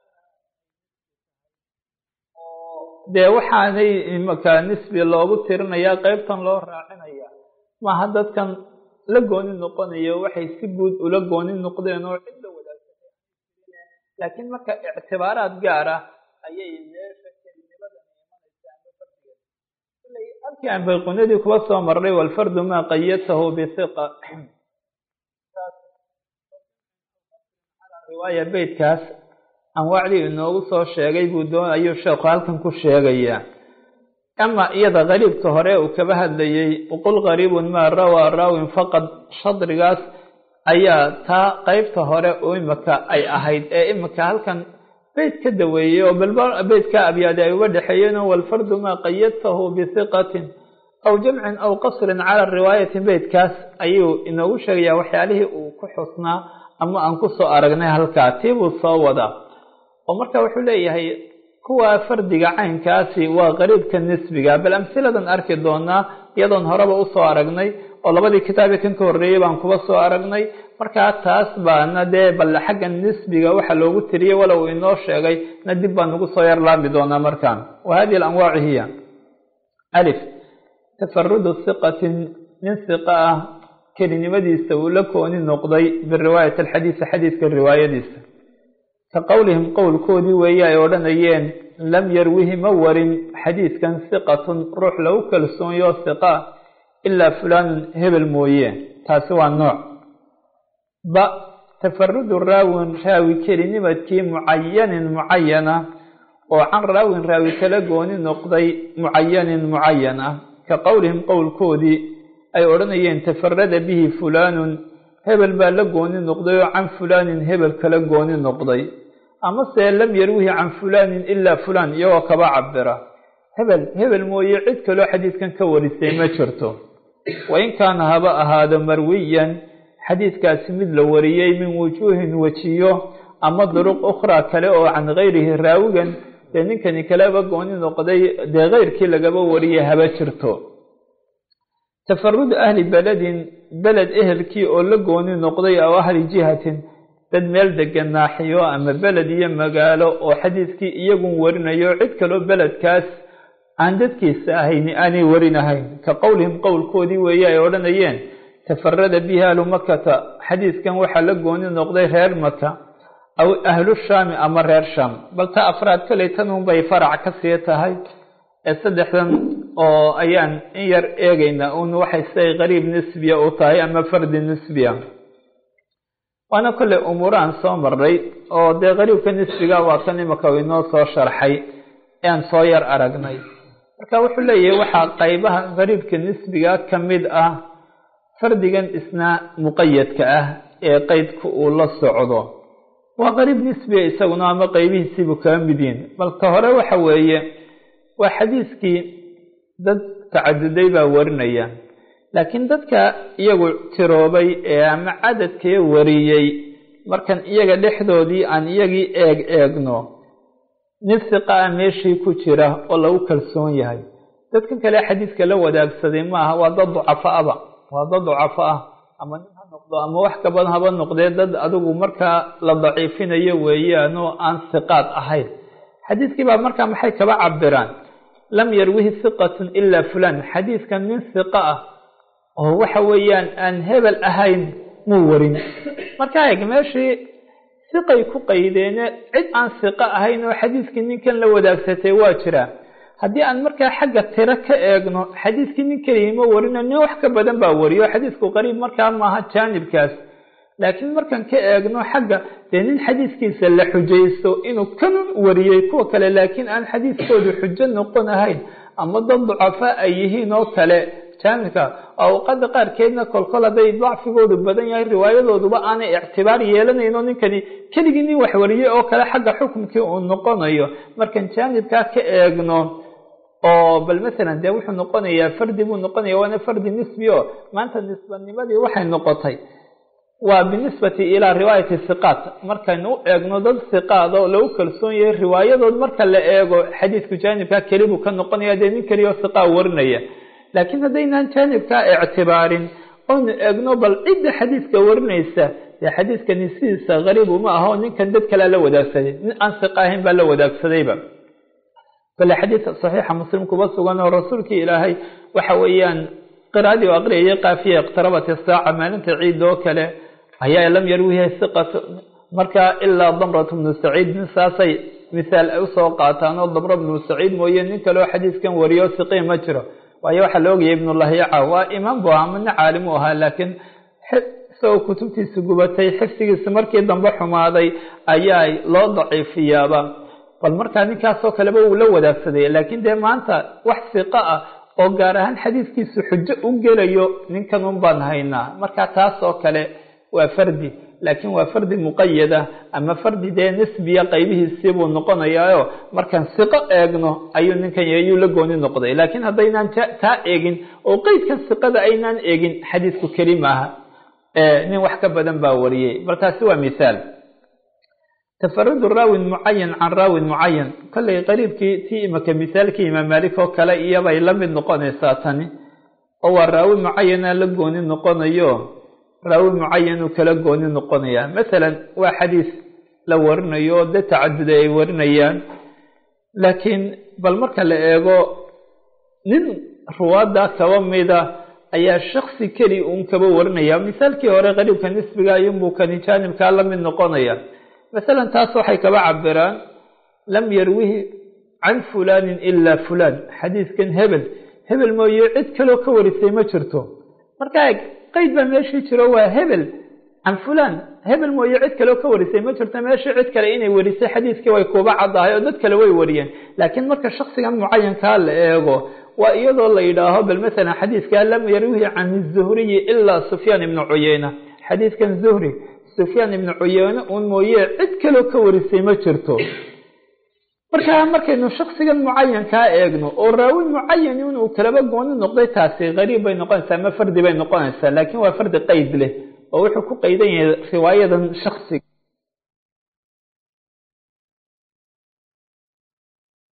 dee waxaanay imaka nisbi loogu tirinayaa qeybtan loo raacinaya maaha dadkan la gooni noqonayo waxay si guud ula gooni noqdeen oo cid la wadaagsanay laakiin marka ictibaaraad gaar ah ayay meesha kelinimada imanaysa ama fardiga halkii aan bayqunadii kuba soo marnay walfardu maa qayatahu bihiqa riwaaya beytkaas anwaacdii inoogu soo sheegay buu doon ayuu sheekhu halkan ku sheegayaa ama iyada qariibka hore uu kaba hadlayey waqul qariibun maa rawaa raawin faqad shadrigaas ayaa taa qeybta hore oo imika ay ahayd ee imika halkan beyt ka daweeyey oo balba beytka abyaadi ay uga dhexeeyeenoo walfardu maa qayadtahu bihiqatin aw jamcin aw qasrin cala riwaayati beytkaas ayuu inoogu sheegayaa waxyaalihii uu ku xusnaa ama aan kusoo aragnay halkaa tii buu soo wadaa oo marka wuxuu leeyahay kuwa fardiga caynkaasi waa qariibka nisbiga bal amsiladan arki doonaa iyadoon horeba usoo aragnay oo labadii kitaabi kan ka horreeyey baan kuba soo aragnay markaa taas baana dee bal xagga nisbiga waxa loogu tiriyey walow inoo sheegay na dib baan ugu soo yar laabi doonaa markaan wa hadihi alanwaacu hiya alif tafarudu hiqatin nin hiqa ah kelinimadiisa uu la kooni noqday biriwaayati alxadiisi xadiiska riwaayadiisa ka qowlihim qowlkoodii weeye ay odhanayeen lam yarwihi ma warin xadiidkan hiqatun ruux lagu kalsoonyo hiqa ilaa fulaanun hebel mooye taasi waa nooc ba tafarudu raawin raawi kelinimadkii mucayanin mucayana oo can raawin raawi kala gooni noqday mucayanin mucayan ah ka qowlihim qowlkoodii ay odhanayeen tafarada bihi fulaanun hebel baa la gooni noqday oo can fulaanin hebel kala gooni noqday amase lam yarwihi can fulaanin ilaa fulaan iyagoo kaba cabira hebel hebel mooye cid kaloo xadiidkan ka warisay ma jirto wain kaana haba ahaado marwiyan xadiidkaasi mid la wariyey min wujuuhin wejiyo ama duruq ukhraa kale oo can gayrihi raawigan dee ninkani kaleba gooni noqday dee keyrkii lagaba wariyay haba jirto tafarudu ahli beledin beled ehelkii oo la gooni noqday aw ahli jihatin dad meel degan naaxiyo ama beled iyo magaalo oo xadiidkii iyagun warinayo cid kaloo beledkaas aan dadkiisa ahayni aanay warinahayn ka qowlihim qowlkoodii weeye ay odhanayeen tafarada bihi ahlu makata xadiidkan waxaa la gooni noqday reer maka aw ahlu shaami ama reer shaam bal ta afraad koley tan unbay farac ka sii tahay ee saddexdan oo ayaan in yar eegaynaa un waxay siday qariib nisbiya u tahay ama fardi nisbiya waana kolley umuurahan soo marray oo dee qariibka nisbiga waa kan imaka inoo soo sharxay ean soo yar aragnay marka wuxuu leeyahay waxaa qaybaha qariibka nisbiga ka mid ah fardigan isna muqayadka ah ee qeydka uu la socdo waa qariib nisbiga isaguna ama qeybihiisiibuu kaga mid yihin bal ka hore waxa weeye waa xadiiskii dad tacaduday baa warinaya laakiin dadka iyagu tiroobay ee ama cadadkee wariyey markan iyaga dhexdoodii aan iyagii eeg eegno nin siqa ah meeshii ku jira oo lagu kalsoon yahay dadkan kale xadiiska la wadaagsaday maaha waa dad ducafaaba waa dad ducafo ah ama nin ha noqdo ama wax kabadan haba noqdee dad adigu markaa la daciifinayo weeyaan oo aan siqaad ahayn xadiiskii baa markaa maxay kaba cabiraan lam yarwihi hiqatun ilaa fulaan xadiiskan nin siqa ah oo waxa weeyaan aan hebel ahayn muu warin markaa eeg meeshii siqay ku qaydeene cid aan siqo ahayn oo xadiiskii ninkan la wadaagsatay waa jiraa haddii aan markaa xagga tiro ka eegno xadiiskii nin keliya ma warino nin wax ka badan baa wariyo xadiisku qariib markaa maaha jaanibkaas laakiin markaan ka eegno xagga dee nin xadiiskiisa la xujaysto inuu kan wariyey kuwa kale laakiin aan xadiiskoodu xujo noqon ahayn ama dad ducafaa ay yihiin oo kale jaanibka awqada qaarkeedna kolkol hadday dacfigoodu badan yahay riwaayadooduba aanay ictibaar yeelanayno ninkani keligii nin wax wariyey oo kale xagga xukumkii uu noqonayo markaan jaanibkaa ka eegno oo bal masalan dee wuxuu noqonayaa fardi buu noqonaya waana fardi nisbi o maanta nisbanimadii waxay noqotay waa binisbati ilaa riwaayati hiqaat markaynu u eegno dad hiqaad oo lagu kalsoon yahay riwaayadood marka la eego xadiidku jaanibkaa keli buu ka noqonaya dee nin keliya oo hiqaa warinaya laakiin haddaynaan jaanibkaa ictibaarin oynu eegno bal cidda xadiidka warinaysa dee xadiidkani sidiisa gariib uma aho ninkan dad kalea la wadaagsaday nin aan hiqa ahayn baa la wadaagsadayba kale xadiid saxiixa muslim kuba sugan oo rasuulkii ilaahay waxa weeyaan qiraadii u aqriyayay kaafiya iqtarabat isaaca maalinta ciid oo kale ayaa lam yarwiha hiqat marka ilaa damrat bnu saciid nin saasay misaal ay usoo qaataan oo damra bnu saciid mooye nin kale oo xadiidkan wariyo siqii ma jiro waayo waxaa la ogayay ibnulahiica waa imaam bu ahaa mina caalim u ahaa laakiin isagoo kutubtiisa gubatay xifsigiisa markii dambe xumaaday ayaa loo daciifiyaaba bal markaa ninkaasoo kaleba uu la wadaagsaday laakiin dee maanta wax siqo ah oo gaar ahaan xadiidkiisu xujo u gelayo ninkan un baan haynaa marka taas oo kale waa fardi laakiin waa fardi muqayada ama fardi dee nisbiya qaybihiisii buu noqonayaayo markaan siqo eegno ayuu ninkan ayuu la gooni noqday laakiin haddaynaan taa eegin oo qeydka siqada aynaan eegin xadiidku keli maaha nin wax ka badan baa wariyey bal taasi waa mithaal tafarudu raawin mucayan can raawin mucayan kollay qariibkii tii imaka misaalkii imaam maalik oo kale iyobay la mid noqonaysaa tani oo waa raawi mucayana la gooni noqonayo raawi mucayan uu kala gooni noqonaya masalan waa xadiis la warinayo oo dad tacaduda ay warinayaan laakiin bal marka la eego nin ruwaadda kaba mida ayaa shaksi keli uun kaba warinaya misaalkii hore qariibka nisbiga ayunbuu kani jaanibkaa la mid noqonaya masalan taas waxay kaba cabiraan lam yarwihi can fulanin ilaa fulan xadiidkan hebel hebel mooye cid kaloo ka warisay ma jirto markaa qeyd baa meeshii jiro waa hebel can fulan hebel mooye cid kaleo ka warisay ma jirto meeshii cid kale inay warisay xadiidkii way kuuba caddahay oo dad kale way wariyeen laakiin marka shaksigan mucayankaa la eego waa iyadoo la yidhaaho bal masalan xadiidkaa lam yarwihi can zuhriyi ilaa sufyaan ibnu cuyeyna xadiidkan zuhri sufyaan ibnu cuyeyne un mooye cid kaloo ka warisay ma jirto markaa markaynu shaksigan mucayankaa eegno oo raawi mucayan inuu kalaba gooni noqday taasi gariib bay noqonaysaa ama fardi bay noqonaysaa laakiin waa fardi qeyd leh oo wuxuu ku qaydan yahay riwaayadan shaksiga